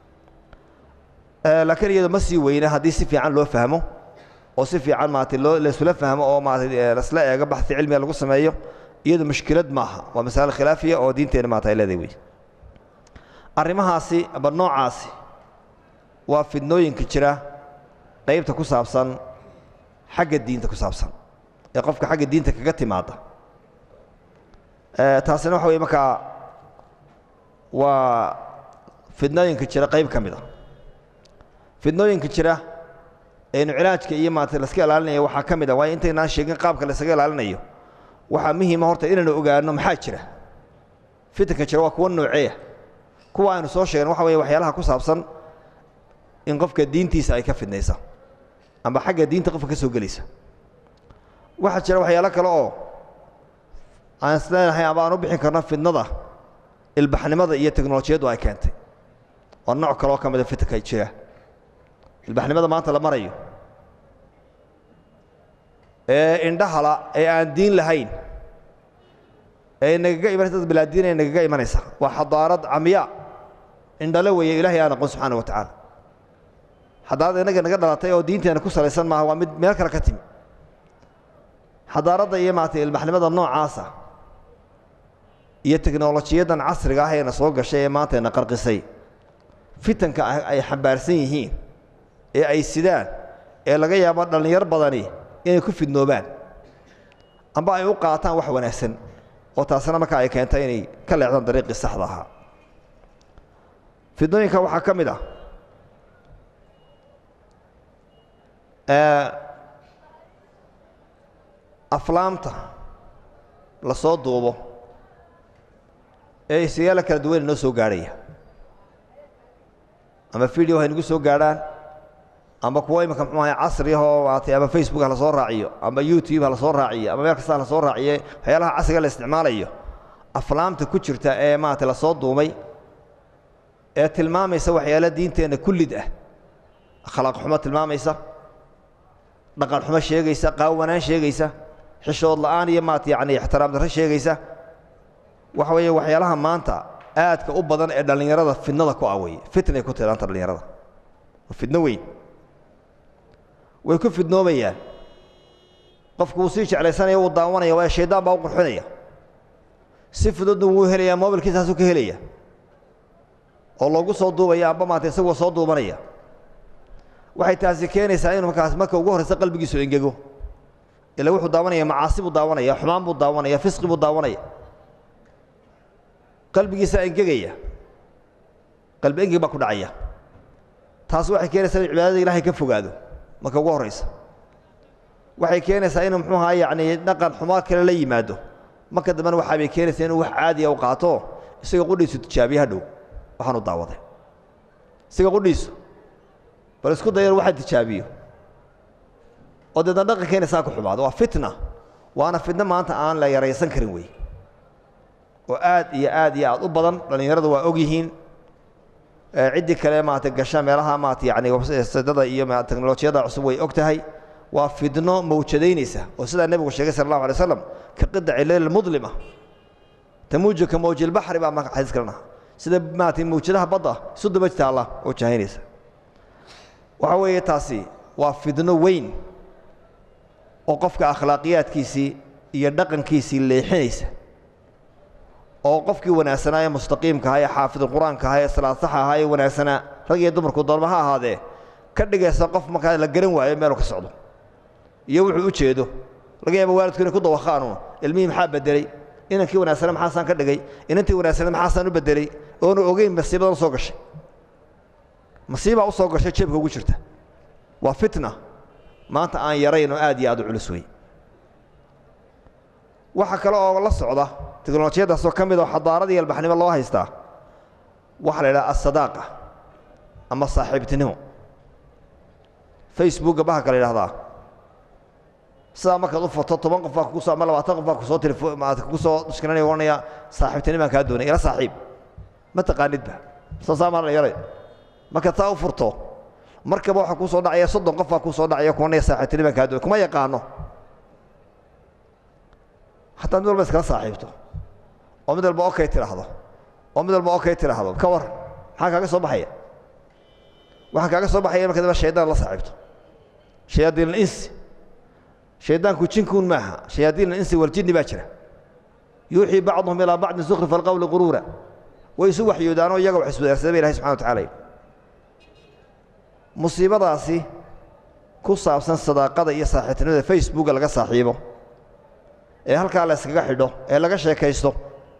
A: laakiin iyado ma sii weyna haddii si fiican loo fahmo oo si fiican maarata loo laysula fahmo oo maarata lasla eego baxi cilmiga lagu sameeyo iyadu mushkilad maaha waa masale khilaafiya oo diinteena maarata ay leedahay wey arrimahaasi aba noocaasi waa fidnooyinka jira qaybta ku saabsan xagga diinta ku saabsan ee qofka xagga diinta kaga timaada taasina waxa weye markaa waa fidnooyinka jira qayb ka mid a fidnooyinka jira eenu cilaajka iyo maarata laska ilaalinaya waxaa ka mid a waayo intaynaan sheegin qaabka laysaga ilaalinayo waxaa muhiima horta inaynu ogaano maxaa jira fitanka jira waa kuwa nooceeya kuwa aynu soo sheegna waxa weye waxyaalaha ku saabsan in qofka diintiisa ay ka fidnaysa amba xagga diinta qofka ka soo gelaysa waxaa jira waxyaalo kale oo aan isleenahay aba aan u bixin karno fidnada ilbaxnimada iyo teknolojiyaddu ay keentay waa nooc kaleoo ka mida fitanka jira ilbaxnimada maanta la marayo ee indhahala ee aan diin lahayn ee nagaga imanaysa dad bilaadiin ee nagaga imanaysa waa xadaarad camyaa indhale weeye ilahay aan aqoon subxaana wa tacaala xadaarada innaga naga dhalatay oo diinteena ku salaysan maaha waa mid meel kale ka timi xadaaradda iyo maaragtay ilbaxnimada noocaasa iyo teknolojiyaddan casriga ah eena soo gashay ee maantayna qarqisay fitanka ay xambaarsan yihiin ee ay sidaan ee laga yaabo dhallinyar badani inay ku fidnoobaan amba ay u qaataan wax wanaagsan oo taasina marka ay keentay inay ka leexdaan dariiqii saxda ahaa fidnooyinka waxaa ka mid ah aflaamta la soo duubo ee isyaala kala duwan inoo soo gaadhaya ama video ha inagu soo gaadhaan ama kuwo iminka muxuu ahay casri ahoo maatay ama facebook ha la soo raaciyo ama youtube ha la soo raaciyo ama meel kasta ha la soo raaciye waxyaalaha casriga la isticmaalayo aflaamta ku jirta ee maarata la soo duumay ee tilmaamaysa waxyaala diinteenna kullid ah akhlaaq xumo tilmaamaysa dhaqan xumo sheegaysa qaawanaan sheegaysa xishood la'aan iyo maarata yacni ixtiraam darro sheegaysa waxa weeye waxyaalaha maanta aadka u badan ee dhallinyarada fidnada ku ah weye fitnay ku tilaanta dhallinyarada waa fidno weyn way ku fidnoobayaan qofku wuu sii jeclaysanaya wuu daawanaya waayo shaydaan baa u qurxinaya si fududna wuu helayaa mobilkiisaasuu ka helaya oo loogu soo duubaya amba maanta isagoo soo duubanaya waxay taasi keenaysaa inuu markaas marka ugu horraysa qalbigiisu engego ila wuxuu daawanaya macaasi buu daawanaya xumaan buu daawanaya fisqi buu daawanaya qalbigiisaa engegaya qalbi engeg baa ku dhacaya taas waxay keenaysaa inu cibaadada ilahay ka fogaado marka ugu horraysa waxay keenaysaa inuu muxuu ahaa yacni dhaqan xumaa kale la yimaado marka dambena waxaa bay keenaysaa inuu wax caadiya u qaato isaga qudhiisu tijaabiye hadhow waxaanu daawaday isaga qudhiisu bal isku dayan waxaa tijaabiyo oo deedna dhaqankeena saa ku xumaado waa fitna waana fitno maanta aan la yaraysan karin wey oo aad iyo aad iyo aad u badan dhallinyaradu waa og yihiin ciddii kale maarata gasha meelaha maarata yani sadada iyo teknolojiyadda cusub way og tahay waa fidno mawjadaynaysa oo sidaa nebigu sheegay sal allahu alay waslam ka qidaci leyl mudlima tamuuju ka mawji lbaxri baa marka xadiis kalena sida maarata mawjadaha badda isu daba taalla oo jahaynaysa waxa weeye taasi waa fidno weyn oo qofka akhlaaqiyaadkiisii iyo dhaqankiisii leexinaysa oo qofkii wanaagsanaa ee mustaqiimka ahaa ee xaafidulqur-aanka ahaa ee salaad saxa ahaa ee wanaagsanaa rag iyo dumarku doonma ha ahaadee ka dhigaysa qof markaa la garan waayo meeluu ka socdo iyo wuxuu u jeedo laga yaaba waalidku inay ku dawakhaanu ilmihii maxaa bedelay inankii wanaagsana maxaasaan ka dhigay inantii wanaagsana maxaasaan u bedelay oonu ogeyn masiibadan usoo gashay masiibaa u soo gashay jeebka ugu jirta waa fitna maanta aan yarayn oo aad iyo aad u culus wey waxaa kale oo la socda teknolojiyaddaasoo ka mid oo xadaarada iyo albaxnimo loo haystaa waxaa la idhaha asadaaqa ama saaxiibtinimo facebookga bahalka la yidhahdaa sidaa markaad u foto toban qof baa kugu ama labaatan qof baa kusoo telefmaata kugu soo dushkinanaya ohanaya saaxiibtinimaan kaa doonay ila saaxiib ma taqaanidba saasaa maa la yaray markaad saa u furto markaba waxaa kuu soo dhacaya soddon qof baa kuu soo dhacaya kuwanaya saaxiibtinimaan kaa doonay kuma yaqaano hataa mid walba iskala saaxiibto oo mid walba okay tidhaahdo oo mid walba okay tidhaahdo ka war maxaa kaaga soo baxaya waxaa kaaga soo baxaya marka dambe shaydaan la saaxiibto shayaadiin alinsi shaydaanku jinkuun maaha shayaadiin alinsi waljinni baa jira yuuxii bacduhum ilaa bacdin sukhrifa alqowli quruura way isu waxyoodaanoo iyaga wax iswadaarsadaba ilahi subxana wa tacala musiibadaasi ku saabsan sadaaqada iyo saaxiibtinimada facebooka laga saaxiibo ee halkaa la yskaga xidho ee laga sheekaysto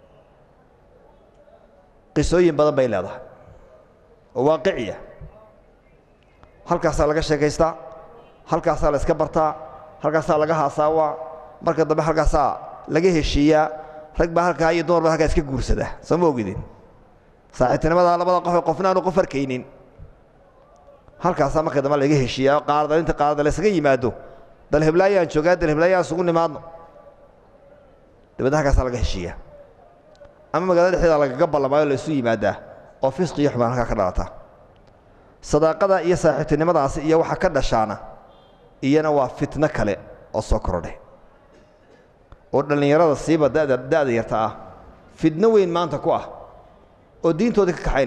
A: qisooyin badan bay leedahay oo waaqiciya halkaasaa laga sheekaystaa halkaasaa la iska bartaa halkaasaa laga haasaawaa marka dambe halkaasaa laga heshiiyaa rag baa halkaa iyo dumar baa halkaa iska guursada soo ma ogidin saaxiibtinimadaa labada qof ee qofna aanu qof arkaynin halkaasaa marka dambe laga heshiiyaa qaardalinta qaarda la ysaga yimaado dalheblaayaan joogaa dalheblaayaan isugu nimaadno dabadna halkaasaa laga heshiiyaa ama magaalada dhexdeeda lagaga ballamaayo la isu yimaadaa oo fisqi iyo xumaan halkaa ka dhalata sadaaqada iyo saaxiibtinimadaasi iyo waxa ka dhashaana iyana waa fitno kale oo soo korodhay oo dhallinyarada siiba da'da da'da yarta ah fidno weyn maanta ku ah oo diintoodii ka kaxaynaysa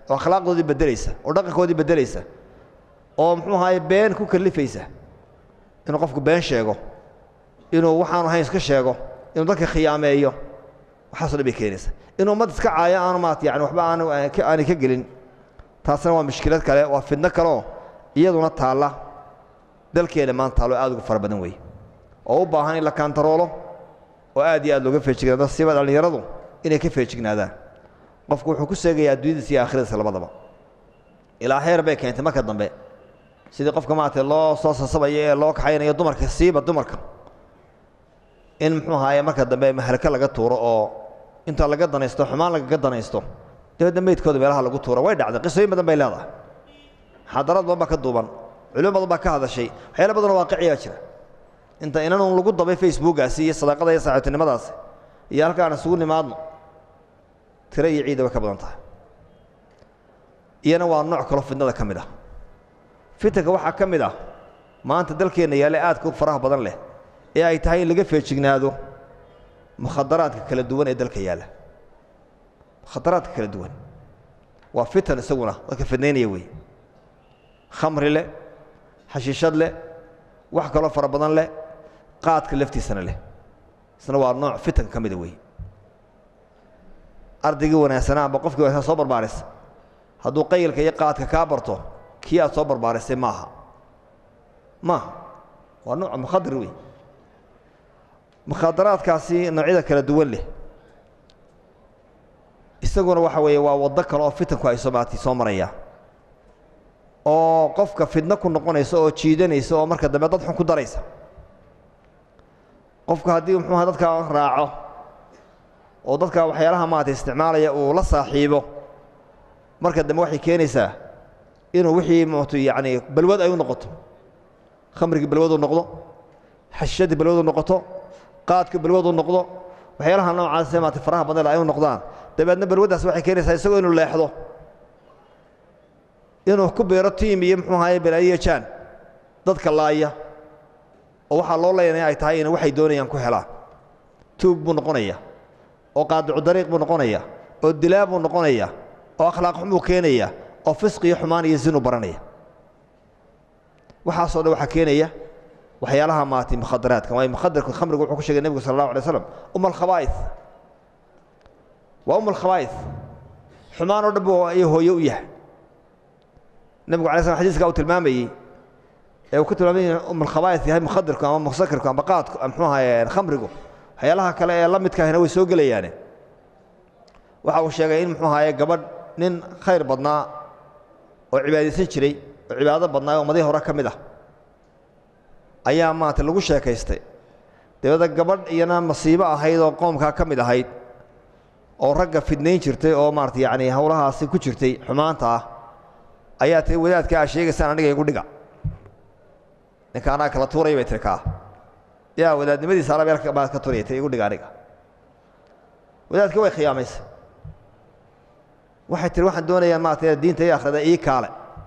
A: oo akhlaaqdoodii beddelaysa oo dhaqankoodii beddelaysa oo muxuu ahaye been ku kalifaysa inuu qofku been sheego inuu waxaanu ahayn iska sheego inuu dadka khiyaameeyo waxaaso dhan bay keenaysa inuu ummad iska caayo aanu maarata yani waxba aanu aanay ka gelin taasna waa mushkilad kale waa fidno kaleoo iyaduna taalla dalkeena maanta taallo aad ugu fara badan weeye oo u baahan in la kaantaroolo oo aad iyo aad looga feejignaado siba dhallinyaradu inay ka feejignaadaan qofku wuxuu ku seegayaa adduunyadiisa iyo aakhiradiisa labadaba ilaa heer bay keentay marka dambe sidii qofka maarata loo soo sasabayo ee loo kaxaynayo dumarka siiba dumarka in muxuu ahaaye marka dambe mahalka laga tuuro oo inta laga danaysto xumaan lagaga danaysto dabeedna meydkooda meelaha lagu tuura way dhacday qisooyin badan bay leedahay xadarad badan baa ka duuban culimo badan baa ka hadashay waxyaala badanoo waaqiciyaa jira inta inanun lagu dabay facebookaasi iyo sadaaqada iyo saaxiibtinimadaasi iyo halka aan isugu nimaadno tiro iyo ciida way ka badan tahay iyana waa nooc kaloo fidnada ka mid ah fitanka waxaa ka mid ah maanta dalkeenna yaale aadka u faraha badan leh ee ay tahay in laga feejignaado mukhadaraadka kala duwan ee dalka yaalla mukhadaraadka kala duwan waa fitan isaguna dadka fidnaynaya wey khamri leh xashiishad leh wax kaloo fara badan leh qaadka laftiisana leh isna waa nooc fitan ka mida wey ardaygii wanaagsanaa amba qofkii wanaagsan soo barbaarisa hadduu qayilka iyo qaadka kaa barto kii aad soo barbaarisay maaha maaha waa nooc mukhadir wey mukhaadaraadkaasi noocyada kala duwan leh isaguna waxa weeye waa waddo kale oo fitanku ay somaati soo maraya oo qofka fidno ku noqonaysa oo jiidanaysa oo marka dambe dad xun ku daraysa qofku haddii muxuuha dadka raaco oo dadka waxyaalaha maarata isticmaalaya uu la saaxiibo marka dambe waxay keenaysaa inuu wixii mtu yacni balwad ay u noqoto khamrigii balwadu noqdo xashishadii balwadu noqoto qaadku balwadu noqdo waxyaalaha noocaasee maarata faraha badan ay u noqdaan dabeedna balwaddaas waxay keenaysaa isagoo inuu leexdo inuu ku beero tiim iyo muxuu ahaye balaayiya jaan dadka laaya oo waxaa loo leynaya ay tahay in waxay doonayaan ku helaan tuug buu noqonaya oo qaadicu dariiq buu noqonaya oo dilaa buu noqonaya oo akhlaaq xun buu keenaya oo fisqi iyo xumaan iyo zinu baranaya waxaasoo dhan waxaa keenaya waxyaalaha maarata mukhadaraadka waayo mukhadarku khamrigu wuxuu ku sheegay nebigu sala allahu alay slam um alkhabaa'is waa um alkhabaa'is xumaan oo dhan buu iyo hooye u yahay nebigu alay slam xadiiska uu tilmaamayey ee uu ku tilmaamay in um alkhabaa'is yahay mukhadarku ama musakirku ama qaadku muxuu ahaye khamrigu waxyaalaha kale ee la midka ahina way soo gelayaane waxa uu sheegay in muxuu ahaye gabadh nin khayr badnaa oo cibaadaysan jiray oo cibaado badnaa oo umadihii hore ka mid ah ayaa maarata lagu sheekaystay dabeedna gabadh iyana masiibo ahayd oo qoomkaa ka mid ahayd oo ragga fidnayn jirtay oo maarata yacni howlahaasi ku jirtay xumaanta ah ayaa tii wadaadka aa sheegaysaan aniga igu dhiga ninka anaa kala tuuraya bay tiri kaa yaa wadaadnimadiisa ala meel baad ka turaya ti igu dhiga aniga wadaadka way khiyaamaysay waxay tihi waxaan doonayaa maarata diinta iyo akhrida ii kaale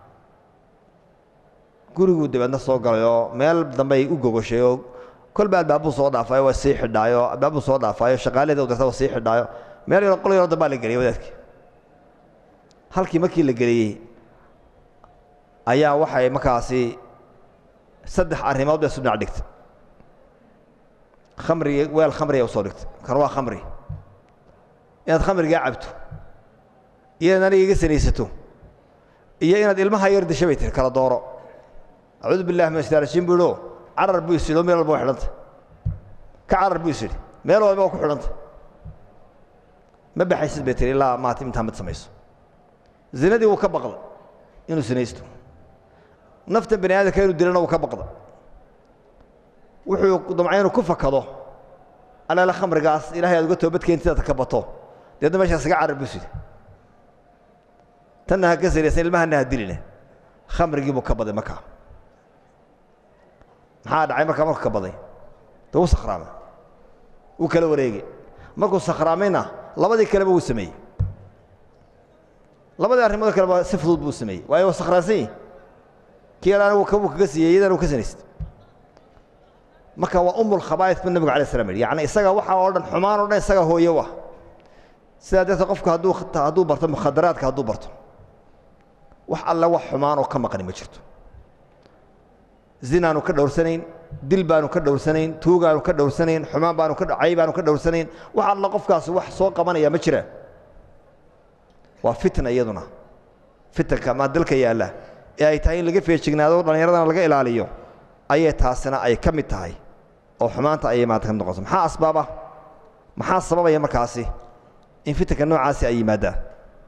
A: guriguu dabeedna soo galay oo meel dambey u gogoshay oo kolba albaabuu soo dhaafaayo waa sii xidhaayo albaabuu soo dhaafaayo shaqaalaheeda u dirta waa sii xidhaayo meel yaro qol yaro dambaa la geliyay wadaadkii halkii markii la geliyey ayaa waxay markaasi saddex arrimood bay isu dhinac dhigtay khamrigi weel khamriga usoo dhigtay kan waa khamri inaad khamrigaa cabto iyo inaad aniga iga sanaysato iyo inaad ilmaha yar disha bay tiri kala dooro acuudu billahi min ashtaarashiin buu idhio carar buu isidhi oo meel walba wa xidhanta ka carar buu isidhi meel walba waa ku xidhanta ma baxaysid bay tiri ilaa maata intaa mid samayso zinadii wuu ka baqda inuu sinaysto naftan bani aadamka inuu dilana wuu ka baqda wuxuu damcay inuu ku fakado alaala khamrigaas ilahay aad uga toobadkeentidaad ka bato deedna meeshaas iga carar buu isidhi tanna ha ka saraysan ilmahana ha diline khamrigii buu ka baday markaa maxaa dhacay markaa markuu ka baday de wuu sakhraamay wuu kala wareegay markuu sakhraamayna labadii kaleba wuu sameeyey labadii arrimood kaleba si fudud buu sameeyey waayo waa sakhraansan yihi kii yar anigu kabuu kaga siiyey iyadana uu ka sanaystay marka waa umul khabaa'is buu nebigu alay slam yidhi yacni isaga waxa oo dhan xumaan oo dhan isaga hooyo u ah sidaa darteed qofku hadduu hadduu barto mukhadaraadka hadduu barto wax alle wax xumaan oo ka maqani ma jirto zinaanu ka dhowrsanayn dil baanu ka dhowrsanayn tuugaanu ka dhowrsanayn xumaan baanu ka cay baanu ka dhowrsanayn wax alla qofkaasi wax soo qabanaya ma jiraan waa fitna iyaduna fitanka maa dalka yaalla ee ay tahay in laga feejignaado dhallinyaradana laga ilaaliyo ayay taasina ay ka mid tahay oo xumaanta ayay maanta ka mid noqoto maxaa asbaaba maxaa sababaya markaasi in fitanka noocaasi ay yimaadaan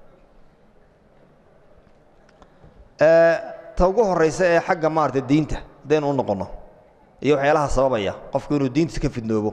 A: ta ugu horraysa ee xagga maarata diinta haddaynu u noqonno iyo waxyaalaha sababaya qofku inuu diintiisa ka fidnoobo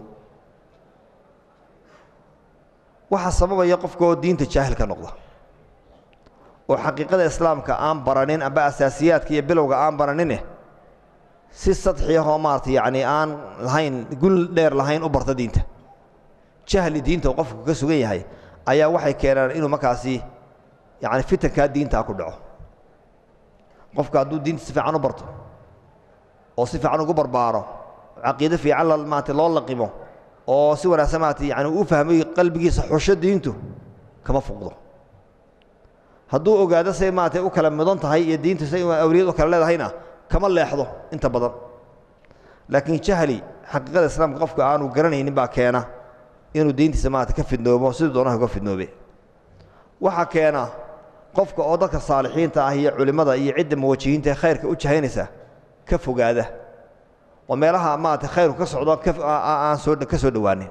A: waxaa sababaya qofka oo diinta jaahil ka noqda oo xaqiiqada islaamka aan baranin amba asaasiyaadka iyo bilowga aan baranine si sadxiyahoo maarata yacni aan lahayn gul dheer lahayn u barta diinta jahli diinta uu qofku ka sugan yahay ayaa waxay keenaan inuu markaasi yacni fitankaa diintaa ku dhaco qofku hadduu diinta si fiican u barto oo si fiican ugu barbaaro caqiide fiican la maarata loo laqimo oo si wanaagsan maarata yani uu fahmay qalbigiisa xusho diintu kama fuqdo hadduu ogaado say maarata u kala mudan tahay iyo diintu say awliyad u kala leedahayna kama leexdo inta badan laakiin jahli xaqiiqada islaamka qofka aanu garanaynin baa keena inuu diintiisa maarata ka fidnoobo siduu doonaha uga fidnoobe waxaa keena qofka oo dadka saalixiinta ah iyo culimmada iyo cidda muwajihiinta ee khayrka u jahaynaysa ka fogaada oo meelaha maarata khayrku ka socdo aan soo ka soo dhowaanin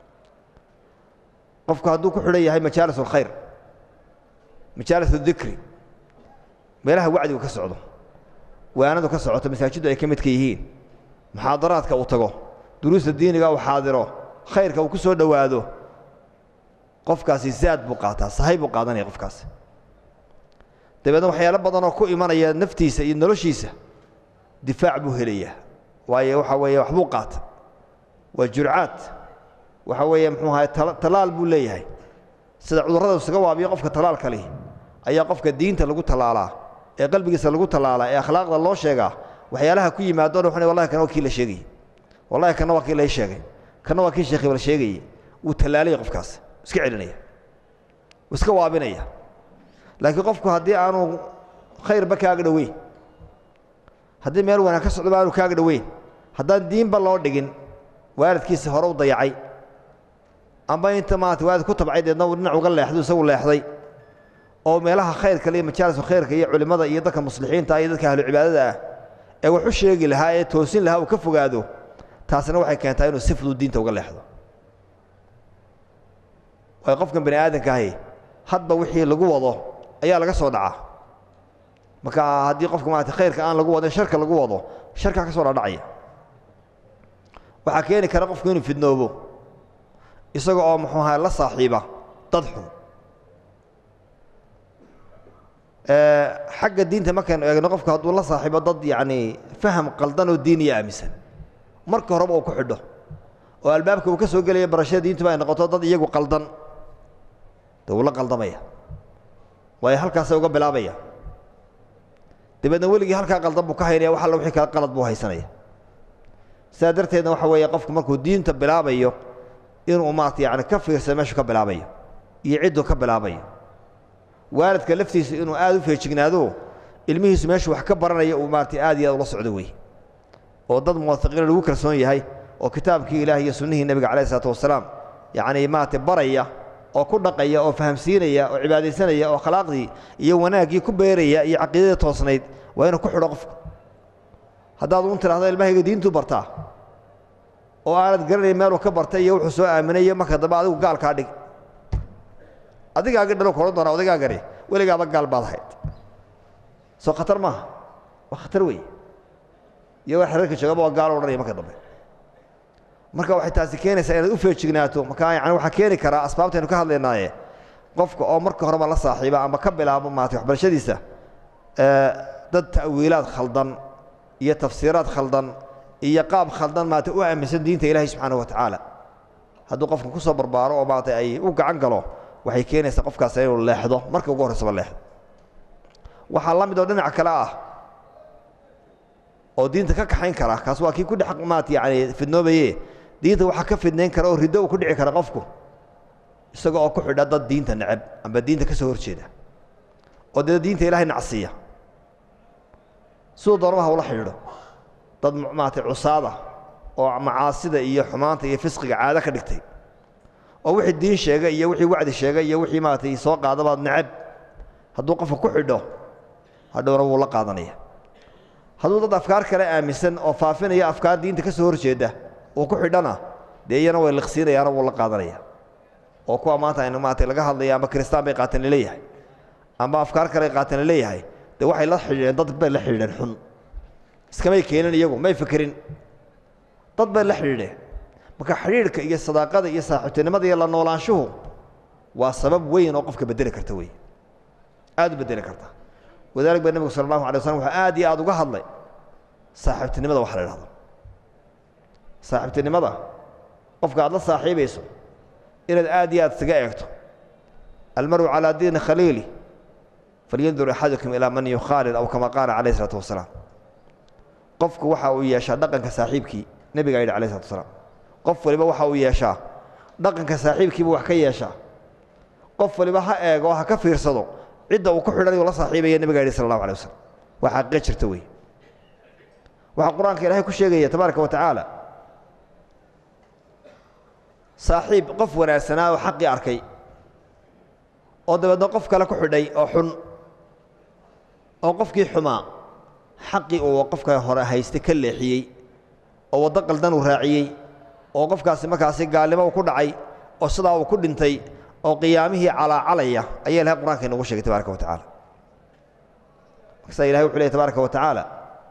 A: qofku hadduu ku xidhan yahay majaalis alkhayr majaalis adikri meelaha wacdigu ka socdo waanadu ka socoto masaajiddu ay ka midka yihiin muxaadaraadka uu tago duruusta diiniga uu xaadiro khayrka uu ku soo dhowaado qofkaasi zaad buu qaataa sahay buu qaadanaya qofkaasi dabeedna waxyaalo badanoo ku imanaya naftiisa iyo noloshiisa difaac buu helayaa waayo waxa weeye waxbuu qaata waa jurcaad waxa weeye muxuu ahay tallaal buu leeyahay sida cudurrada isaga waabiyo qofka tallaalka leh ayaa qofka diinta lagu tallaalaa ee qalbigiisa lagu tallaalaa ee akhlaaqda loo sheegaa waxyaalaha ku yimaado dhan wallahi kana waa kii la sheegayey wallahi kana waa kii lay sheegay kana waa kii sheekh ibal sheegayey wuu tallaalaya qofkaas iska celinaya wuu iska waabinaya laakiin qofku haddii aanu khayrba kaaga dhoweyn haddii meel wanaag ka socdoba aanu kaaga dhoweyn haddaan diinba loo dhigin waalidkiisa hore u dayacay amba inta maarata waalid ku tabcay deedna uu dhinac uga leexday isagu leexday oo meelaha khayrka iyo majaalisu khayrka iyo culimmada iyo dadka muslixiinta iyo dadka ahlu cibaadada ah ee wax u sheegi lahaa ee toosin lahaa uu ka fogaado taasina waxay keentaa inuu si fudud diinta uga leexdo waayo qofkan bani aadamka ahi hadba wixii lagu wado ayaa laga soo dhacaa marka haddii qofka maarata khayrka aan lagu wadin sharka lagu wado sharkaa ka soo dhadhacaya waxaa keeni kara qofku inuu fidnoobo isaga oo muxuu ahaa la saaxiiba dad xun xagga diinta markaynu eegno qofku hadduu la saaxiibo dad yacnii faham qaldan oo diiniya aaminsan marka horeba uu ku xidho oo albaabka uu ka soo gelaya barashada diintuba ay noqoto dad iyagu qaldan dee wuu la qaldamaya waayo halkaasay uga bilaabaya dabeedna weligii halkaa qaldan buu ka haynaya wax alla wixii kale qalad buu haysanaya sidaa darteedna waxa weeye qofku markuu diinta bilaabayo inuu maarata yani ka fiirsado meeshuu ka bilaabayo iyo cidduu ka bilaabayo waalidka laftiisa inuu aad u feejignaado ilmihiisu meeshuu wax ka baranaya uu maarata aad iyo aad ula socdo wey oo dad muwafiqiina lagu kalsoon yahay oo kitaabkii ilaah iyo sunnihii nebiga calayh isalaatu wasalaam yacnii maarata baraya oo ku dhaqaya oo fahamsiinaya oo cibaadaysanaya oo akhlaaqdii iyo wanaaggii ku beeraya iyo caqiidadii toosnayd waa inuu ku xidho qofku haddaad un tidhahdo ilmahayga diintuu bartaa oo aanad garanayn meeluu ka bartay iyo wuxuu soo aaminayo marka dambe adigu gaalkaa dhig adigaaga dhalo koran doona odaygagani weligaaba gaal baad ahayd soo khatar maaha waa khatar wey iyo wax reerka joogaba waa gaalo odhanaya marka dambe marka waxay taasi keenaysaa inaad u feejignaato marka yani waxaa keeni karaa asbaabtaynu ka hadlaynaaye qofka oo marka horeba la saaxiiba ama ka bilaabo maarata waxbarashadiisa dad ta'wiilaad khaldan iyo tafsiiraad khaldan iyo qaab khaldan maarata u aaminsan diinta ilaahay subxaana wa tacaala hadduu qofka ku soo barbaaro oo maarata ay u gacan galo waxay keenaysaa qofkaas inuu leexdo marka ugu horraysaba leexdo waxaa la mid oo dhinac kale ah oo diinta ka kaxayn kara kaas waa kii ku dhex maarata yani fidnoobaye diinta waxaa ka fidnayn kara oo riddo uu ku dhici kara qofku isaga oo ku xidha dad diinta neceb amba diinta ka soo hor jeeda oo dee diinta ilaahay nacsiiya siduu doonaba hawla xidhiidho dad maaragtay cusaada oo macaasida iyo xumaanta iyo fisqiga caado ka dhigtay oo wixii diin sheegay iyo wixii wacdi sheegay iyo wixii maaragtay soo qaadabaad necab hadduu qofka ku xidho hadhowna wuu la qaadanaya hadduu dad afkaar kale aaminsan oo faafinaya afkaar diinta ka soo horjeeda uu ku xidhana dee iyana way liqsiinayaana wuu la qaadanaya oo kuwa maanta aynu maaragtay laga hadlaya amba kristaan bay qaateen laleeyahay amba afkaar kale ay qaateen laleeyahay dee waxay la xidhiidheen dad bay la xidhiidheen xun iskamay keenin iyagu may fekerin dad bay la xidhiidheen marka xidhiidhka iyo sadaaqada iyo saaxiibtinimada iyo la noolaanshuhu waa sabab weyn oo qofka bedeli karta wey aad u bedeli karta wadaalik ba nebigu sala allahu alay waslam wuxuu aad iyo aad uga hadlay saaxiibtinimada waxa la idhahdo saaxiibtinimada qofka aad la saaxiibayso inaad aad iyo aad isaga eegto almaru calaa diini khaliili falyandur axadukum ilaa man yukhaalil aw kama qaala calayh isalaatu wasalaam qofku waxa uu yeeshaa dhaqanka saaxiibkii nebigaa yidhi alayh isalatu wasalaam qof waliba waxa uu yeeshaa dhaqanka saaxiibkiibuu wax ka yeeshaa qof waliba ha eego ha ka fiirsado cidda uu ku xidhanayo la saaxiibaya nebiga yidhi sala allahu alay wasalam waa xaqiiqa jirta wey waxaa qur-aanka ilaahay ku sheegaya tabaaraka wa tacaala saaxiib qof wanaagsanaa oo xaqii arkay oo dabeedna qof kale ku xidhay oo xun oo qofkii xumaa xaqii uu qofka hore haystay ka leexiyey oo waddo qaldan uu raaciyey oo qofkaasi markaasi gaalnimo uu ku dhacay oo sidaa uu ku dhintay oo qiyaamihii calaacalaya ayaa ilahay qur'anka inoogu sheegay tabaraka wa tacala markaasaa ilahay wuxu leey tabaaraka wa tacaala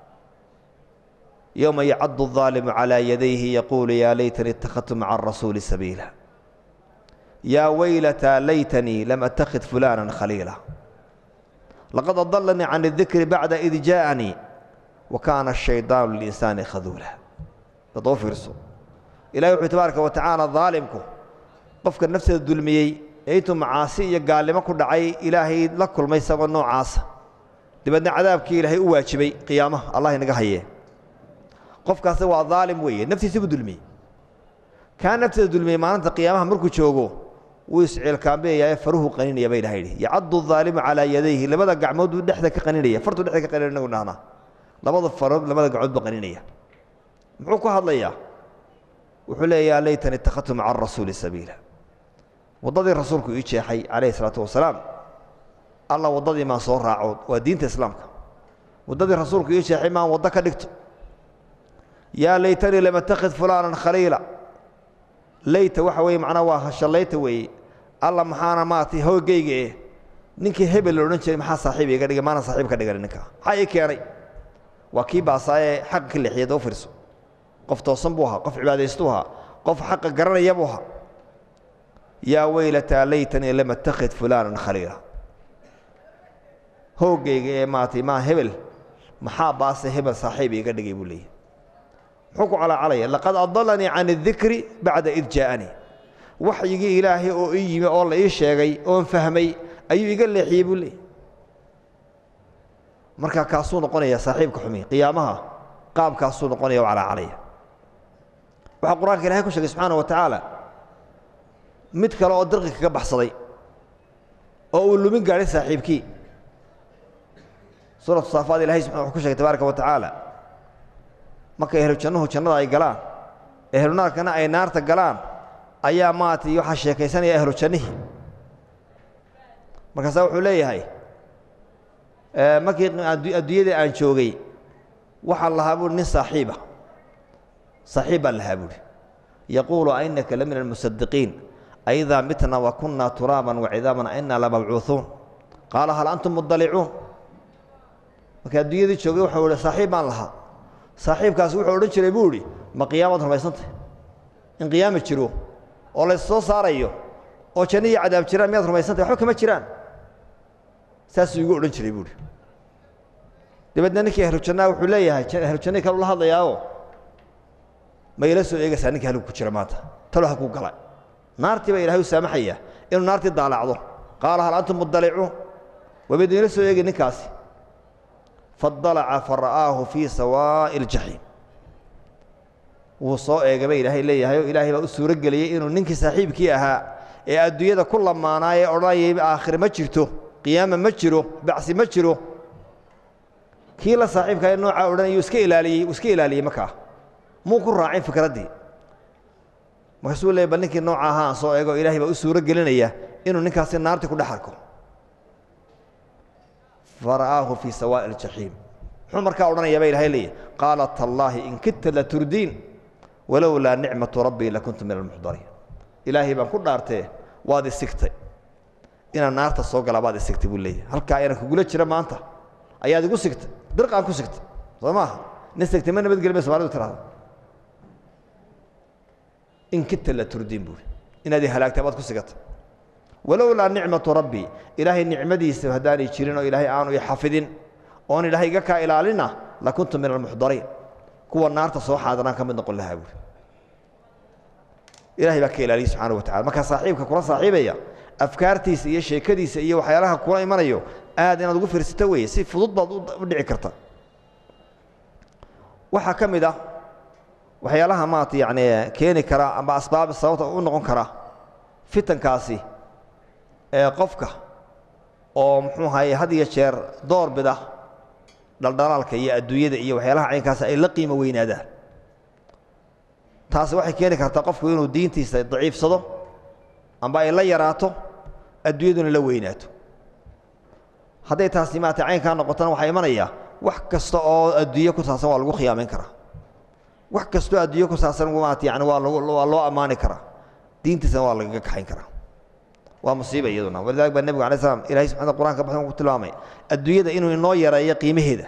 A: yowma yacadu الظaalimu calىa yadayhi yaquulu yaa laytanii اtakhadtu maca الrasuuli sabiila yaa waylataa laytanii lam attakhid fulana khaliila laqad adalanii can الdikri bacda id jaaءanii wa kaana الshayطaanu lilinsaani khaduula dadoo fiirso ilahi wuxuu tabaaraka wa tacaala daalimku qofka nafteeda dulmiyey ee intuu macaasi iyo gaalnimo ku dhacay ilaahay la kulmay isagoo noocaasa dabeedna cadaabkii ilaahay u waajibay qiyaamaha allah inaga hayee qofkaasi waa daalim weeye naftiisa buu dulmiyey kaa nafteeda dulmiyey maalinta qiyaamaha markuu joogo wuu isciilkaambeyayaa faruhu qaninaya ba ilaha yidhi yacadu daalimu calaa yadayhi labada gacmood buu dhexda ka qaninaya fartuu dhexda ka qaninaya inagu dhahnaa labada farood labada gacmood buu qaninaya muxuu ku hadlayaa wuxuu leeya laytani ittakhadtu maca arasuuli sabiila waddadii rasuulku ii jeexay calayhi isalaatu wasalaam alla waddadii maan soo raaco waa diinta islaamka waddadii rasuulku ii jeexay maan waddo ka dhigto yaa laytanii lam attakhid fulaanan khaliila layta waxa weeye macnaa waa hashallayta weeye alla maxaana maaragtay hoogayga eh ninkii hebel la odhan jiray maxaa saaxiib iga dhigay maana saaxiib ka dhigan ninka maxaa ii keenay waa kii baasaayee xaqa ka leexiyay daba fiirso qof toosan buu ahaa qof cibaadaystuu ahaa qof xaqa garanaya buu ahaa yaa weylataa laytanii lam attakhid fulaanan khaliila hoogayga ee maaragtay maa hebel maxaa baase hebel saaxiib iiga dhigay buu leeyahy muxuu ku calaacalaya laqad adalanii can اdikri bacda id jaaءanii waxyigii ilaahay oo ii yimi oo la ii sheegay oon fahmay ayuu iga leexiyey buu leeyay marka kaasuu noqonaya saaxiibka xumi qiyaamaha qaabkaasuu noqonaya o calaacalaya waxaa qur-aanka ilahay ku sheegay subxaana wa tacaala mid kale oo dirqi kaga baxsaday oo uu lumin gaadhay saaxiibkii suuratu saafaad ilahay wuxuu ku shegay tabaaraka wa tacaala markay ehlu jannuhu jannada ay galaan ehlu naarkana ay naarta galaan ayaa maaragtay waxaa sheekaysanaya ehlu jannihii markaasaa wuxuu leeyahay markii adduunyadii aan joogay waxaan lahaa buuri nin saaxiiba saaxiib baan lahaa buuri yaquulu ainaka la min almusadiqiin aidaa mitna wa kunna turaaban wacidaaban ainaa lamabcuuuun qaala hal antum mudalicuun markii adduunyadii joogay waxau ihi saaxiib baan lahaa saaxiibkaasi wuxuu odhan jiray buu idhi ma qiyaamaad rumaysantah in qiyaama jiro oo lays soo saarayo oo janno iyo cadaab jiraan miyaad rumaysantah waxba kama jiraan saasuu igu odhan jiray buuhi dabeedna ninkii ahlu jannaa wuxuu leeyahay ahlu jannai kalu la hadlayaao ma ila soo eegaysaa ninka halgu ku jira maanta talo ha kuu gala naartii baa ilahay u saamaxaya inuu naartii daalacdo qaala hal antum mudalicuun wabaydin ila soo eegi ninkaasi fadalaca fara'aahu fii sawaa'i aljaxiim wuu soo eegay ba ilaahay leeyahay oo ilaahay baa u suuro geliyey inuu ninkii saaxiibkii ahaa ee adduunyada ku lamaanaa ee odhanayay aakhire ma jirto qiyaama ma jiro bacsi ma jiro kii la saaxiibkaa noocaa odhanayuu iska ilaaliyey uu iska ilaaliyey markaa muu ku raacin fikraddii markaasuu leeyay bal ninkii nooca ahaa aan soo eego ilaahay baa u suuro gelinaya inuu ninkaasi naarti ku dhex arko fara'aahu fii sawaa'i aljaxiim muxuu markaa odhanayaa baa ilahay leeyahy qaala tallaahi in kidta la turdiin walowlaa nicmatu rabbii lakuntu min almuxdariin ilaahay baan ku dhaartee waad isigtay inaan naarta soo galaa baad isigtay buu leeyahy halkaa inaan kugula jira maanta ayaad igu sigtay birqaan ku sigtay soo maaha nin sigtay ma nabadgeli bay somaalidu tirahda in kidta la turdiin buuri inaad i halaagtay baad ku sigatay walowlaa nicmatu rabbii ilaahay nicmadiisa haddaanay jirin oo ilaahay aanu i xafidin oon ilaahay iga kaa ilaalina lakuntu min almuxdariin kuwa naarta soo xaadiraan ka mid noqon lahaa buuri ilahay baa ka ilaaliyey subxaana wa tacala markaa saaxiibka kula saaxiibaya afkaartiisa iyo sheekadiisa iyo waxyaalaha kula imanayo aad inaad ugu fiirsato weeye si fudud baad u dhici karta waxaa ka mid ah waxyaalaha maarata yacni keeni kara amba asbaab sababta u noqon kara fitankaasi ee qofka oo muxuu ahaye had iyo jeer door bida dhaldhalaalka iyo adduunyada iyo waxyaalaha caynkaasi ay la qiimo weynaadaan taasi waxay keeni kartaa qofku inuu diintiisa daciifsado amba ay la yaraato adduunyaduna la weynaato hadday taasi maarata caynkaa noqotona waxaa imanaya wax kasta oo adduunye ku saabsan waa lagu khiyaamayn karaa wax kastoo adduunye ku saabsan maarata yani waa lagu waa loo ammaani karaa diintiisana waa lagaga kaxayn karaa waa musiiba iyaduna walidalik baa nebigu alay slam ilahay subxana qur'anka baxdan ku tilmaamay adduunyada inuu inoo yareeyo qiimaheeda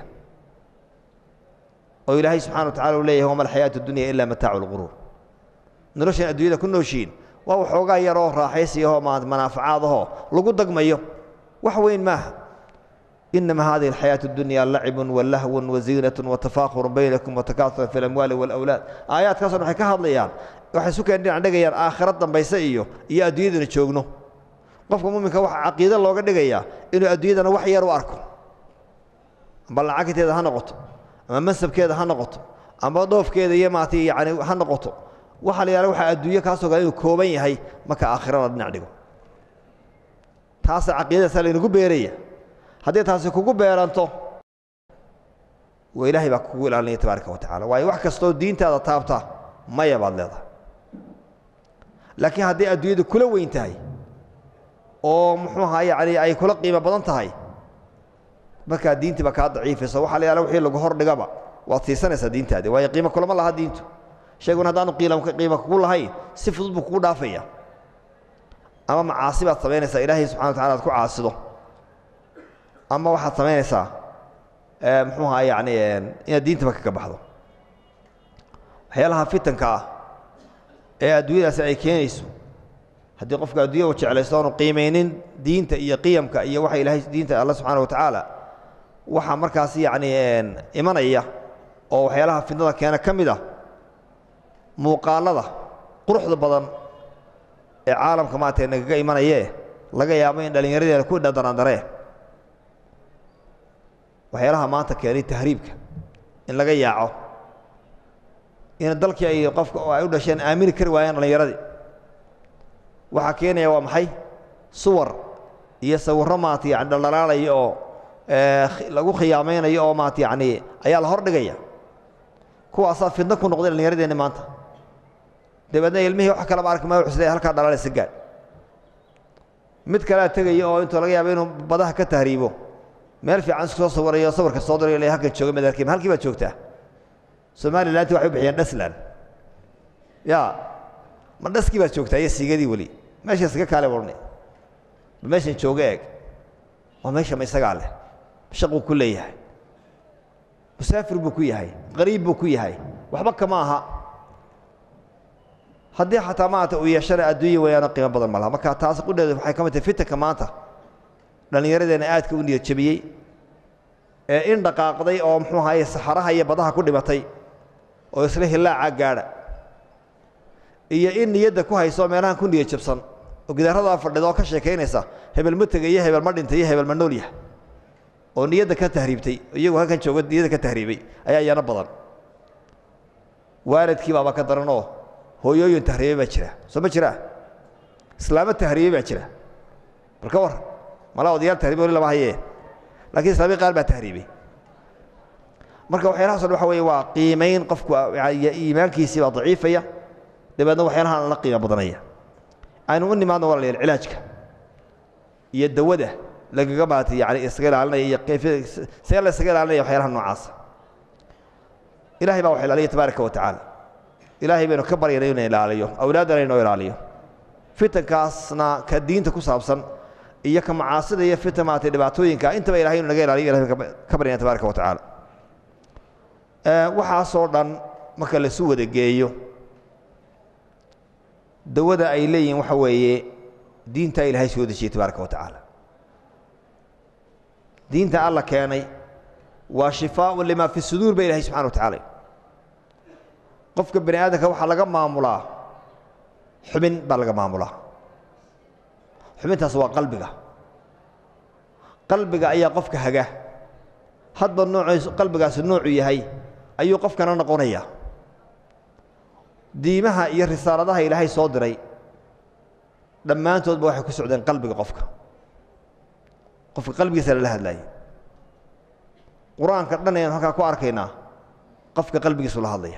A: oo ilaahay subxana wa tacala uu leeyahay wama alxayaatu dunya ila mataacu lquruur noloshan adduunyada ku nooshiin waa waxoogaa yaroo raaxaysiyahoo manaafacaadahoo lagu dagmayo wax weyn maaha inama hadihi alxayaaةu اdunya lacibun walahwun waziinat watafaakhuru baynakum watakaasura fi اlamwaali wاlawlaad aayaadkaasoo waxay ka hadlayaan waxay isu keen dhinac dhigayaan aakhira dambayse iyo iyo adduunyadana joogno qofka muminka waxa caqiide looga dhigayaa inuu adduunyadana wax yar u arko amba lacagteeda ha noqoto ama mansabkeeda ha noqoto amba dhoofkeeda iyo maata yani ha noqoto waxa la yihahda waxa adduunye kaasoo kale inuu kooban yahay marka aakhirada dhinac dhigo taasa caqiidadaasa laynagu beeraya haddii taasi kugu beeranto waa ilaahay baa kugu ilaalinaya tabaaraka wa tacala waayo wax kastoo diintaada taabta maya baad leedahay laakiin haddii adduunyadu kula weyn tahay oo muxuu ahaa yacni ay kula qiimo badan tahay markaa diintii baa kaa daciifaysa waxa la yaala wixii lagu hor dhigaba waad siisanaysaa diintaadi waayo qiimo kulama laha diintu shayguna haddaanu qiimo kugu lahayn si fudud buu kugu dhaafaya ama macaasi baad samaynaysaa ilaahay subxana wa tacala aad ku caasido ama waxaad samaynaysaa muxuu ahaa yani inaad diintaba kaga baxdo waxyaalaha fitanka ah ee adduunyadaasi ay keenayso haddii qofka addunya u jeclaysto aanu qiimaynin diinta iyo qiyamka iyo waxa ilaahay diinta alla subxana wa tacaala waxaa markaas yacni imanaya oo waxyaalaha fitnada keena ka mid ah muuqaalada quruxda badan ee caalamka maarata nagaga imanayee laga yaabo in dhallinyaradeena ku dhadaraandaree waxyaalaha maanta keenay tahriibka in laga yaaco in dalkii ay qofka ay u dhasheen aamini kari waayeen dhallinyaradii waxaa keenaya waa maxay suwar iyo sawirro maata yani dhaldhalaalaya oo lagu khiyaamaynayo oo maata yacni ayaa la hor dhigaya kuwaasaa fidno ku noqday dhallinyaradeenni maanta dabeedna ilmihii wax kalaba arki maayo xusle halkaa dhalaalaysa gaadh mid kalea tegaya oo intuu laga yaabo inuu badaha ka tahriibo meel fiican isku soo sawirayo sawirka soo dirayo la halkan jooga madarkiim halkii baad joogtaa somalilanti waxay u bixiyeen dhasland ya ma dhaskii baad joogtaa iyo siigadii weli meesha iskaga kaale warni bal meeshan jooga eeg waa meesha ma isagaa leh shaquu ku leeyahay musaafir buu ku yahay qariib buu ku yahay waxba kama aha haddii xataa maanta uu yeeshana adduunya weyaano qiimo badan ma laha marka taas qudheedu waxay ka mid tahay fitanka maanta dhallinyaradeenna aadka u niyad jabiyey ee in dhaqaaqday oo muxuu ahaye saxaraha iyo badaha ku dhimatay oo isla hillaacaa gaadha iyo in niyadda ku hayso meelahan ku niyad jabsan oo gidaaradaa fadhida oo ka sheekaynaysa hebel ma tegay iyo hebel ma dhintay iyo hebel ma nool yahay oo niyadda ka tahriibtay iyagu halkan jooga niyadda ka tahriibay ayaa iyana badan waalidkii baaba ka daran oo hooyooyin tahriibay baa jira soo ma jiraa islaamo tahriibay baa jira bal ka warran malaa odayaal tahriibe wali lama hayee lakiin islaamiya qaar baa tahriibay marka waxyaalahaas o dhan waxa weeye waa qiimayn qofku iimaankiisii baa daciifaya dabeedna waxyaalahaan la qiimo badanaya aynu u nimaadno walaalayaal cilaajka iyo dawada lagaga maatay yani isaga ilaalinaya iyo kayfiyada see la isaga ilaalinaya waxyaalaha noocaasa ilahay baa wax ilaaliya tabaaraka wa tacaala ilaahay baynu ka baryana inu ilaaliyo awlaaddana inoo ilaaliyo fitankaasna ka diinta ku saabsan iyo ka macaasida iyo fitan maatay dhibaatooyinka intaba ilahay inu naga ilaaliyo ilahay ka baryana tabaaraka wa tacaala waxaasoo dhan marka laisu wada geeyo dawada ay leeyihiin waxa weeye diintaa ilaahay soo dejiyey tabaaraka wa tacaala diinta alla keenay waa shifaaun limaa fi suduur ba ilahay subxana wa tacaala qofka bani aadamka waxaa laga maamulaa xubin baa laga maamulaa xubintaas waa qalbiga qalbiga ayaa qofka haga hadba nooc qalbigaasi noocu yahay ayuu qofkana noqonaya diimaha iyo risaaladaha ilaahay soo diray dhammaantoodba waxay ku socdeen qalbiga qofka qofka qalbigiisa lala hadlaayay qur-aanka dhan ayanu halkaa ku arkaynaa qofka qalbigiisu la hadlaya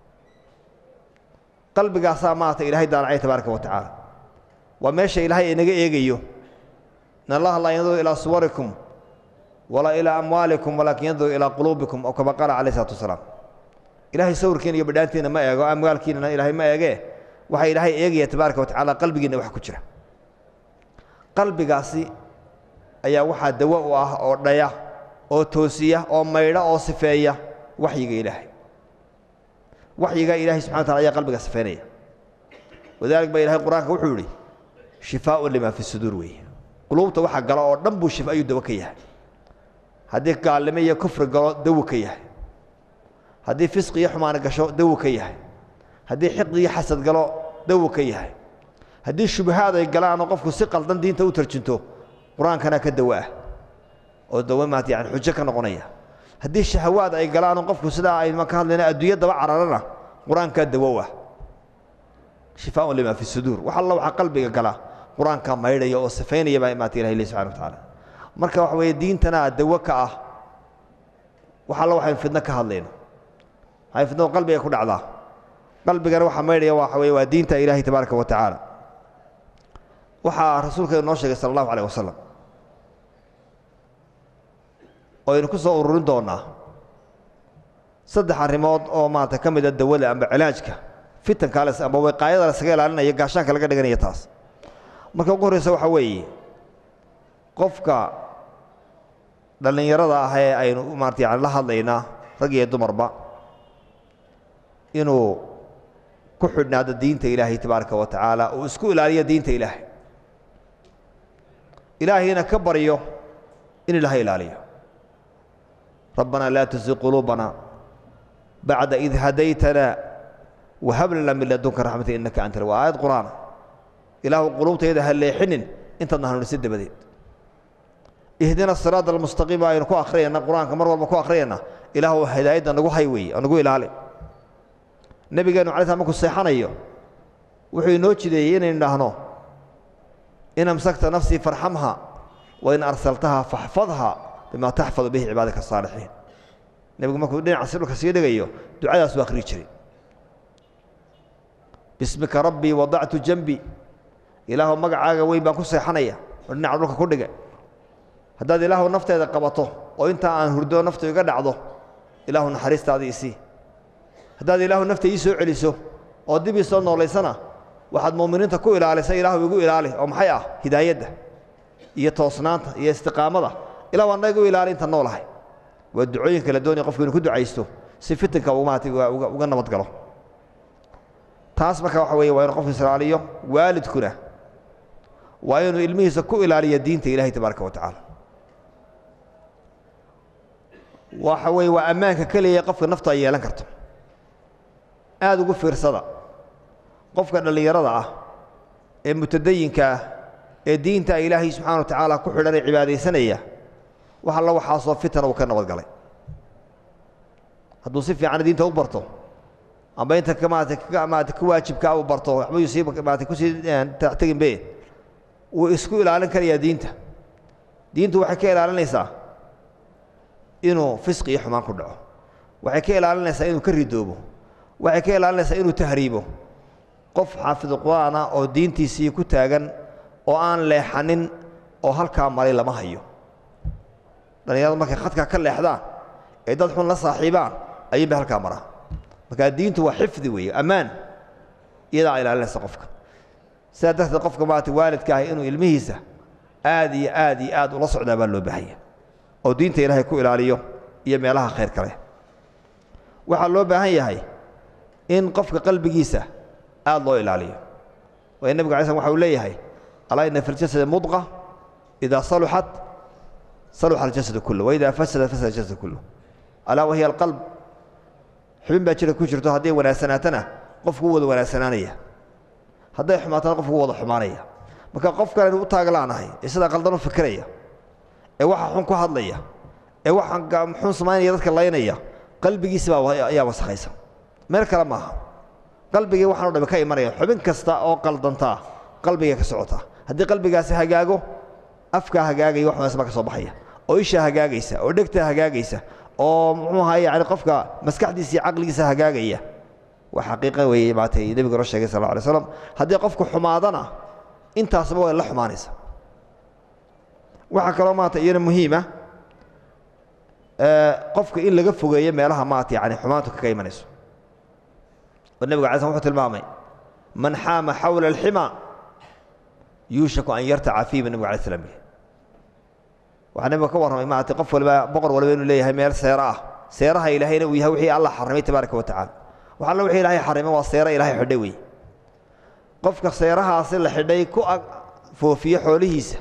A: qalbigaasaa maata ilaahay daalacay tabaaraka wa tacaala waa meesha ilaahay inaga eegayo in allaha laa yanduru ilaa suwarikum walaa ilaa amwaalikum walaakin yanduru ilaa quluubikum oo kama qaala calayh isalaatu wasalaam ilaahay sawirkiina iyo badhaantiina ma eego amwaalkiinana ilaahay ma eegee waxaa ilaahay eegaya tabaaraka wa tacaala qalbigiinna wax ku jira qalbigaasi ayaa waxaa dawo u ah oo dhaya oo toosiya oo maydha oo sifeeya waxyiga ilaahay waxyiga ilahay subxana wa tacala ayaa qalbiga sifeynaya wadalik baa ilahay qur-aanka wuxuu yidhi shifaaun limaa fi suduur weeye quluubta waxa galo oo dhan buu shifa ayuu dawo ka yahay haddii gaalnimo iyo kufri galo dawo ka yahay haddii fisqi iyo xumaani gasho dawo ka yahay haddii xiqdi iyo xasad galo dawo ka yahay haddii shubahaad ay galaanoo qofku si qaldan diinta u tarjinto qur-aankana ka dawo ah oo dawo maat yani xujo ka noqonaya haddii shahawaad ay galaanoo qofku sidaa ayma ka hadlayna adduunya daba cararana qur-aankaa dawow ah shifaaun limaa fi suduur wax alla waxaa qalbiga gala qur-aankaa maydhaya oo sifaynaya baa maata ilahi leh subxana wa tacaala marka waxa weeye diintana dawo ka ah wax alla waxaynu fidno ka hadlayno waxay fidnadu qalbiga ku dhacdaa qalbigana waxaa maydhaya waxa weye waa diinta ilaahay tabaaraka wa tacaala waxaa rasuulka inoo sheegay sala allahu alayh wasalam oo aynu ku soo ururin doonnaa saddex arrimood oo maarata ka mida dawada amba cilaajka fitankaales amba wiqaayada lasaga ilaalinaya gaashaanka laga dhiganaya taas marka ugu horreysa waxaa weeye qofka dhallinyarada ah ee aynu maarata yani la hadlaynaa rag iyo dumarba inuu ku xidhnaado diinta ilaahay tabaaraka wa tacaala uu isku ilaaliyo diinta ilaahay ilaahayna ka baryo in ilaha ilaaliyo rabbanaa laa tusi quluubana bacda id hadaytana wahab lana min ladunka raxmata innaka anta waa aayad qur'aana ilaahu quluubtayda ha leexinin intaadna hanuunisid dabadeed ihdina siraada almustaqiim aynu ku akhriyayna qur-aanka mar walba ku akhriyayna ilaahu hidaayadda nagu hay weeye oo nagu ilaali nebigeenu alay slam markuu seexanayo wuxuu inoo jideeyey inaynu dhahno in amsakta nafsii farxamha wain arsaltaha faxfadha bima taxfadu bihi cibaadaka asaalixiin nebigu markuu dhinacaasi dhulka sii dhigayo ducadaasuu akhriyi jiray bismika rabbii wadactu janbi ilaahu magacaaga weyn baan ku seexanaya oo dhinaca dhulka ku dhiga haddaad ilaahu nafteeda qabato oo intaa aan hurdo naftu iga dhacdo ilaahu naxariistaadii isii haddaad ilaahu nafta ii soo celiso oo dib ii soo noolaysana waxaad mu'miniinta ku ilaalisay ilaahu igu ilaali oo maxay ah hidaayadda iyo toosnaanta iyo istiqaamada ilah waa naga u ilaali inta noolahay waa ducooyinka la doonaya qofku inuu ku ducaysto si fitanka maarata uga nabad galo taas marka waxa weeye waa inuu qofku israaliyo waalidkuna waa inuu ilmihiisa ku ilaaliyo diinta ilahay tabaaraka wa tacaala waxa weeye waa ammaanka keliya qofka naftu ay yeelan karto aada ugu fiirsada qofka dhallinyarada ah ee mutadayinka ah ee diinta ilaahay subxana wa tacaala ku xidhan ee cibaadaysanaya wax alla waxaasoo fitana uu ka nabadgalay hadduu si fiican diinta u barto amba inta maarata maarata ka waajibkaa uu barto waxba yuu sii maarata kusii tegin be wuu isku ilaalin karayaa diinta diintu waxay ka ilaalinaysaa inuu fisqi iyo xumaan ku dhaco waxay ka ilaalinaysaa inuu ka ridoobo waxay ka ilaalinaysaa inuu tahriibo qof xaafidu qur'aana oo diintiisii ku taagan oo aan leexanin oo halkaa maray lama hayo dhallinyaradu markay khadkaa ka leexdaan ee dad xun la saaxiibaan ayuun bay halkaa maraa markaa diintu waa xifdi weeye ammaan iyadaa ilaalinaysa qofka sidaa darteed qofka maarata waalidka ahi inuu ilmihiisa aad iyo aad iyo aad ula socdaa baa loo baahanya oo diinta ilaahay ku ilaaliyo iyo meelaha khayr kale waxaa loo baahan yahay in qofka qalbigiisa aad loo ilaaliyo waayo nebigu alay slm waxa uu leeyahay alaa ina fi ljasadi mudqa idaa saluxat saluxa aljasadu kullu waidaa fasada fasada aljasadu kullu alaa wahiya alqalb xubin baa jira ku jirto hadday wanaagsanaatana qofku u wada wanaagsanaanaya hadday xumaatana qofku u wada xumaanaya marka qofkan aynu u taaglaanahay ee sidaa qaldan u fikiraya ee waxa xun ku hadlaya ee waxa xun samaynaya dadka laynaya qalbigiisi baa ayaa wasakhaysan meel kale maaha qalbigii waxaan o dhami ka imanaya xubin kasta oo qaldantaa qalbigay ka socotaa haddii qalbigaasi hagaago afkaa hagaagaya wax wanaagsan baa ka soo baxaya oo ishaa hagaagaysa oo dhegtaa hagaagaysa oo muxuu ahaa yani qofka maskaxdiisa iyo caqligiisa hagaagaya waa xaqiiqa weeye maatay nebigu noo sheegay sal alla alay slam haddii qofku xumaadana intaasba way la xumaanaysa waxaa kaloo maata iyana muhiima qofka in laga fogeeyo meelaha maata yani xumaantu kaga imanayso oo nebigu alay slam wuxuu tilmaamay man xaama xawla alxima yuushaku an yartaca fiiba nebigu alay slam yidhi waxaa nebiga ka warramay maarata qof waliba boqor waliba inuu leeyahay meel seero ah seeraha ilaahayna uu yahay wixii allah xarrimay tabaaraka wa tacala wax alla wixii ilaahay xarrimay waa seera ilahay xidhay wey qofka seerahaasi la xidhay ku foofiyo xoolihiisa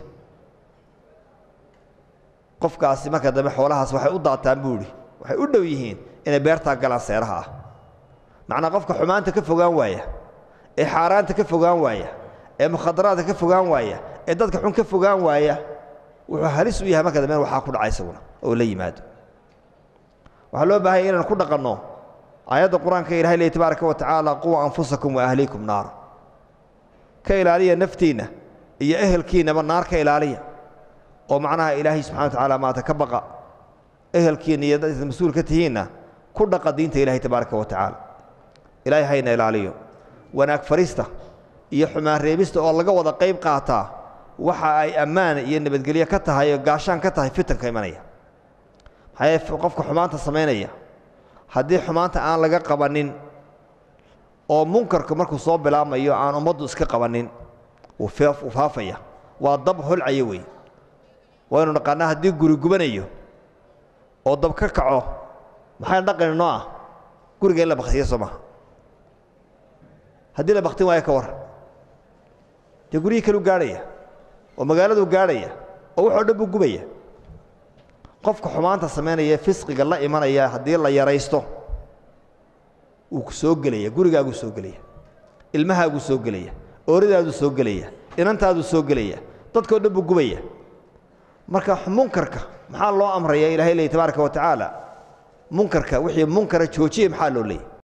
A: qofkaasi marka dambe xoolahaas waxay u daataan buu idhi waxay u dhow yihiin inay beertaa galaan seeraha ah macnaa qofka xumaanta ka fogaan waaya ee xaaraanta ka fogaan waaya ee mukhadaraadka ka fogaan waaya ee dadka xun ka fogaan waaya wuxuu halis u yahay marka dambe waxaa ku dhaca isaguna oo la yimaado waxaa loo baahanya inaan ku dhaqanno aayadda qur-aanka ilahay leey tabaaraka wa tacaala quwa anfusakum wa ahliikum naara ka ilaaliya naftiinna iyo ehelkiinnaba naar ka ilaaliya oo macnaha ilaahay subxana wa tacaala maata ka baqa ehelkiinna iyo dad mas-uul ka tihiinna ku dhaqa diinta ilahay tabaaraka wa tacaala ilaahay hayna ilaaliyo wanaag farista iyo xumaan reebista oo laga wada qayb qaataa waxa ay ammaan iyo nabadgelyo ka tahay oo gaashaan ka tahay fitanka imanaya maxaa yeele qofka xumaanta samaynaya haddii xumaanta aan laga qabanin oo munkarku markuu soo bilaabmayo aan ummaddu iska qabanin wuu faafaya waa dab holcaya wey waynu naqaanaa haddii guri gubanayo oo dab ka kaco maxayna dhaqani noo ah guriga in la baktiya soo maha haddii la baktin waayo ka warran dee guryihii kaleu gaadhaya oo magaaladuu gaadhaya oo waxoo dhan buu gubaya qofka xumaanta samaynaya fisqiga la imanaya haddii la yaraysto wuu soo gelaya gurigaaguu soo gelaya ilmahaaguu soo gelaya ooridaaduu soo gelaya inantaaduu soo gelaya dadkao dhan buu gubaya marka munkarka maxaa loo amraya ilahay leey tabaaraka wa tacaala munkarka wixii munkara joojiye maxaa loo leeyay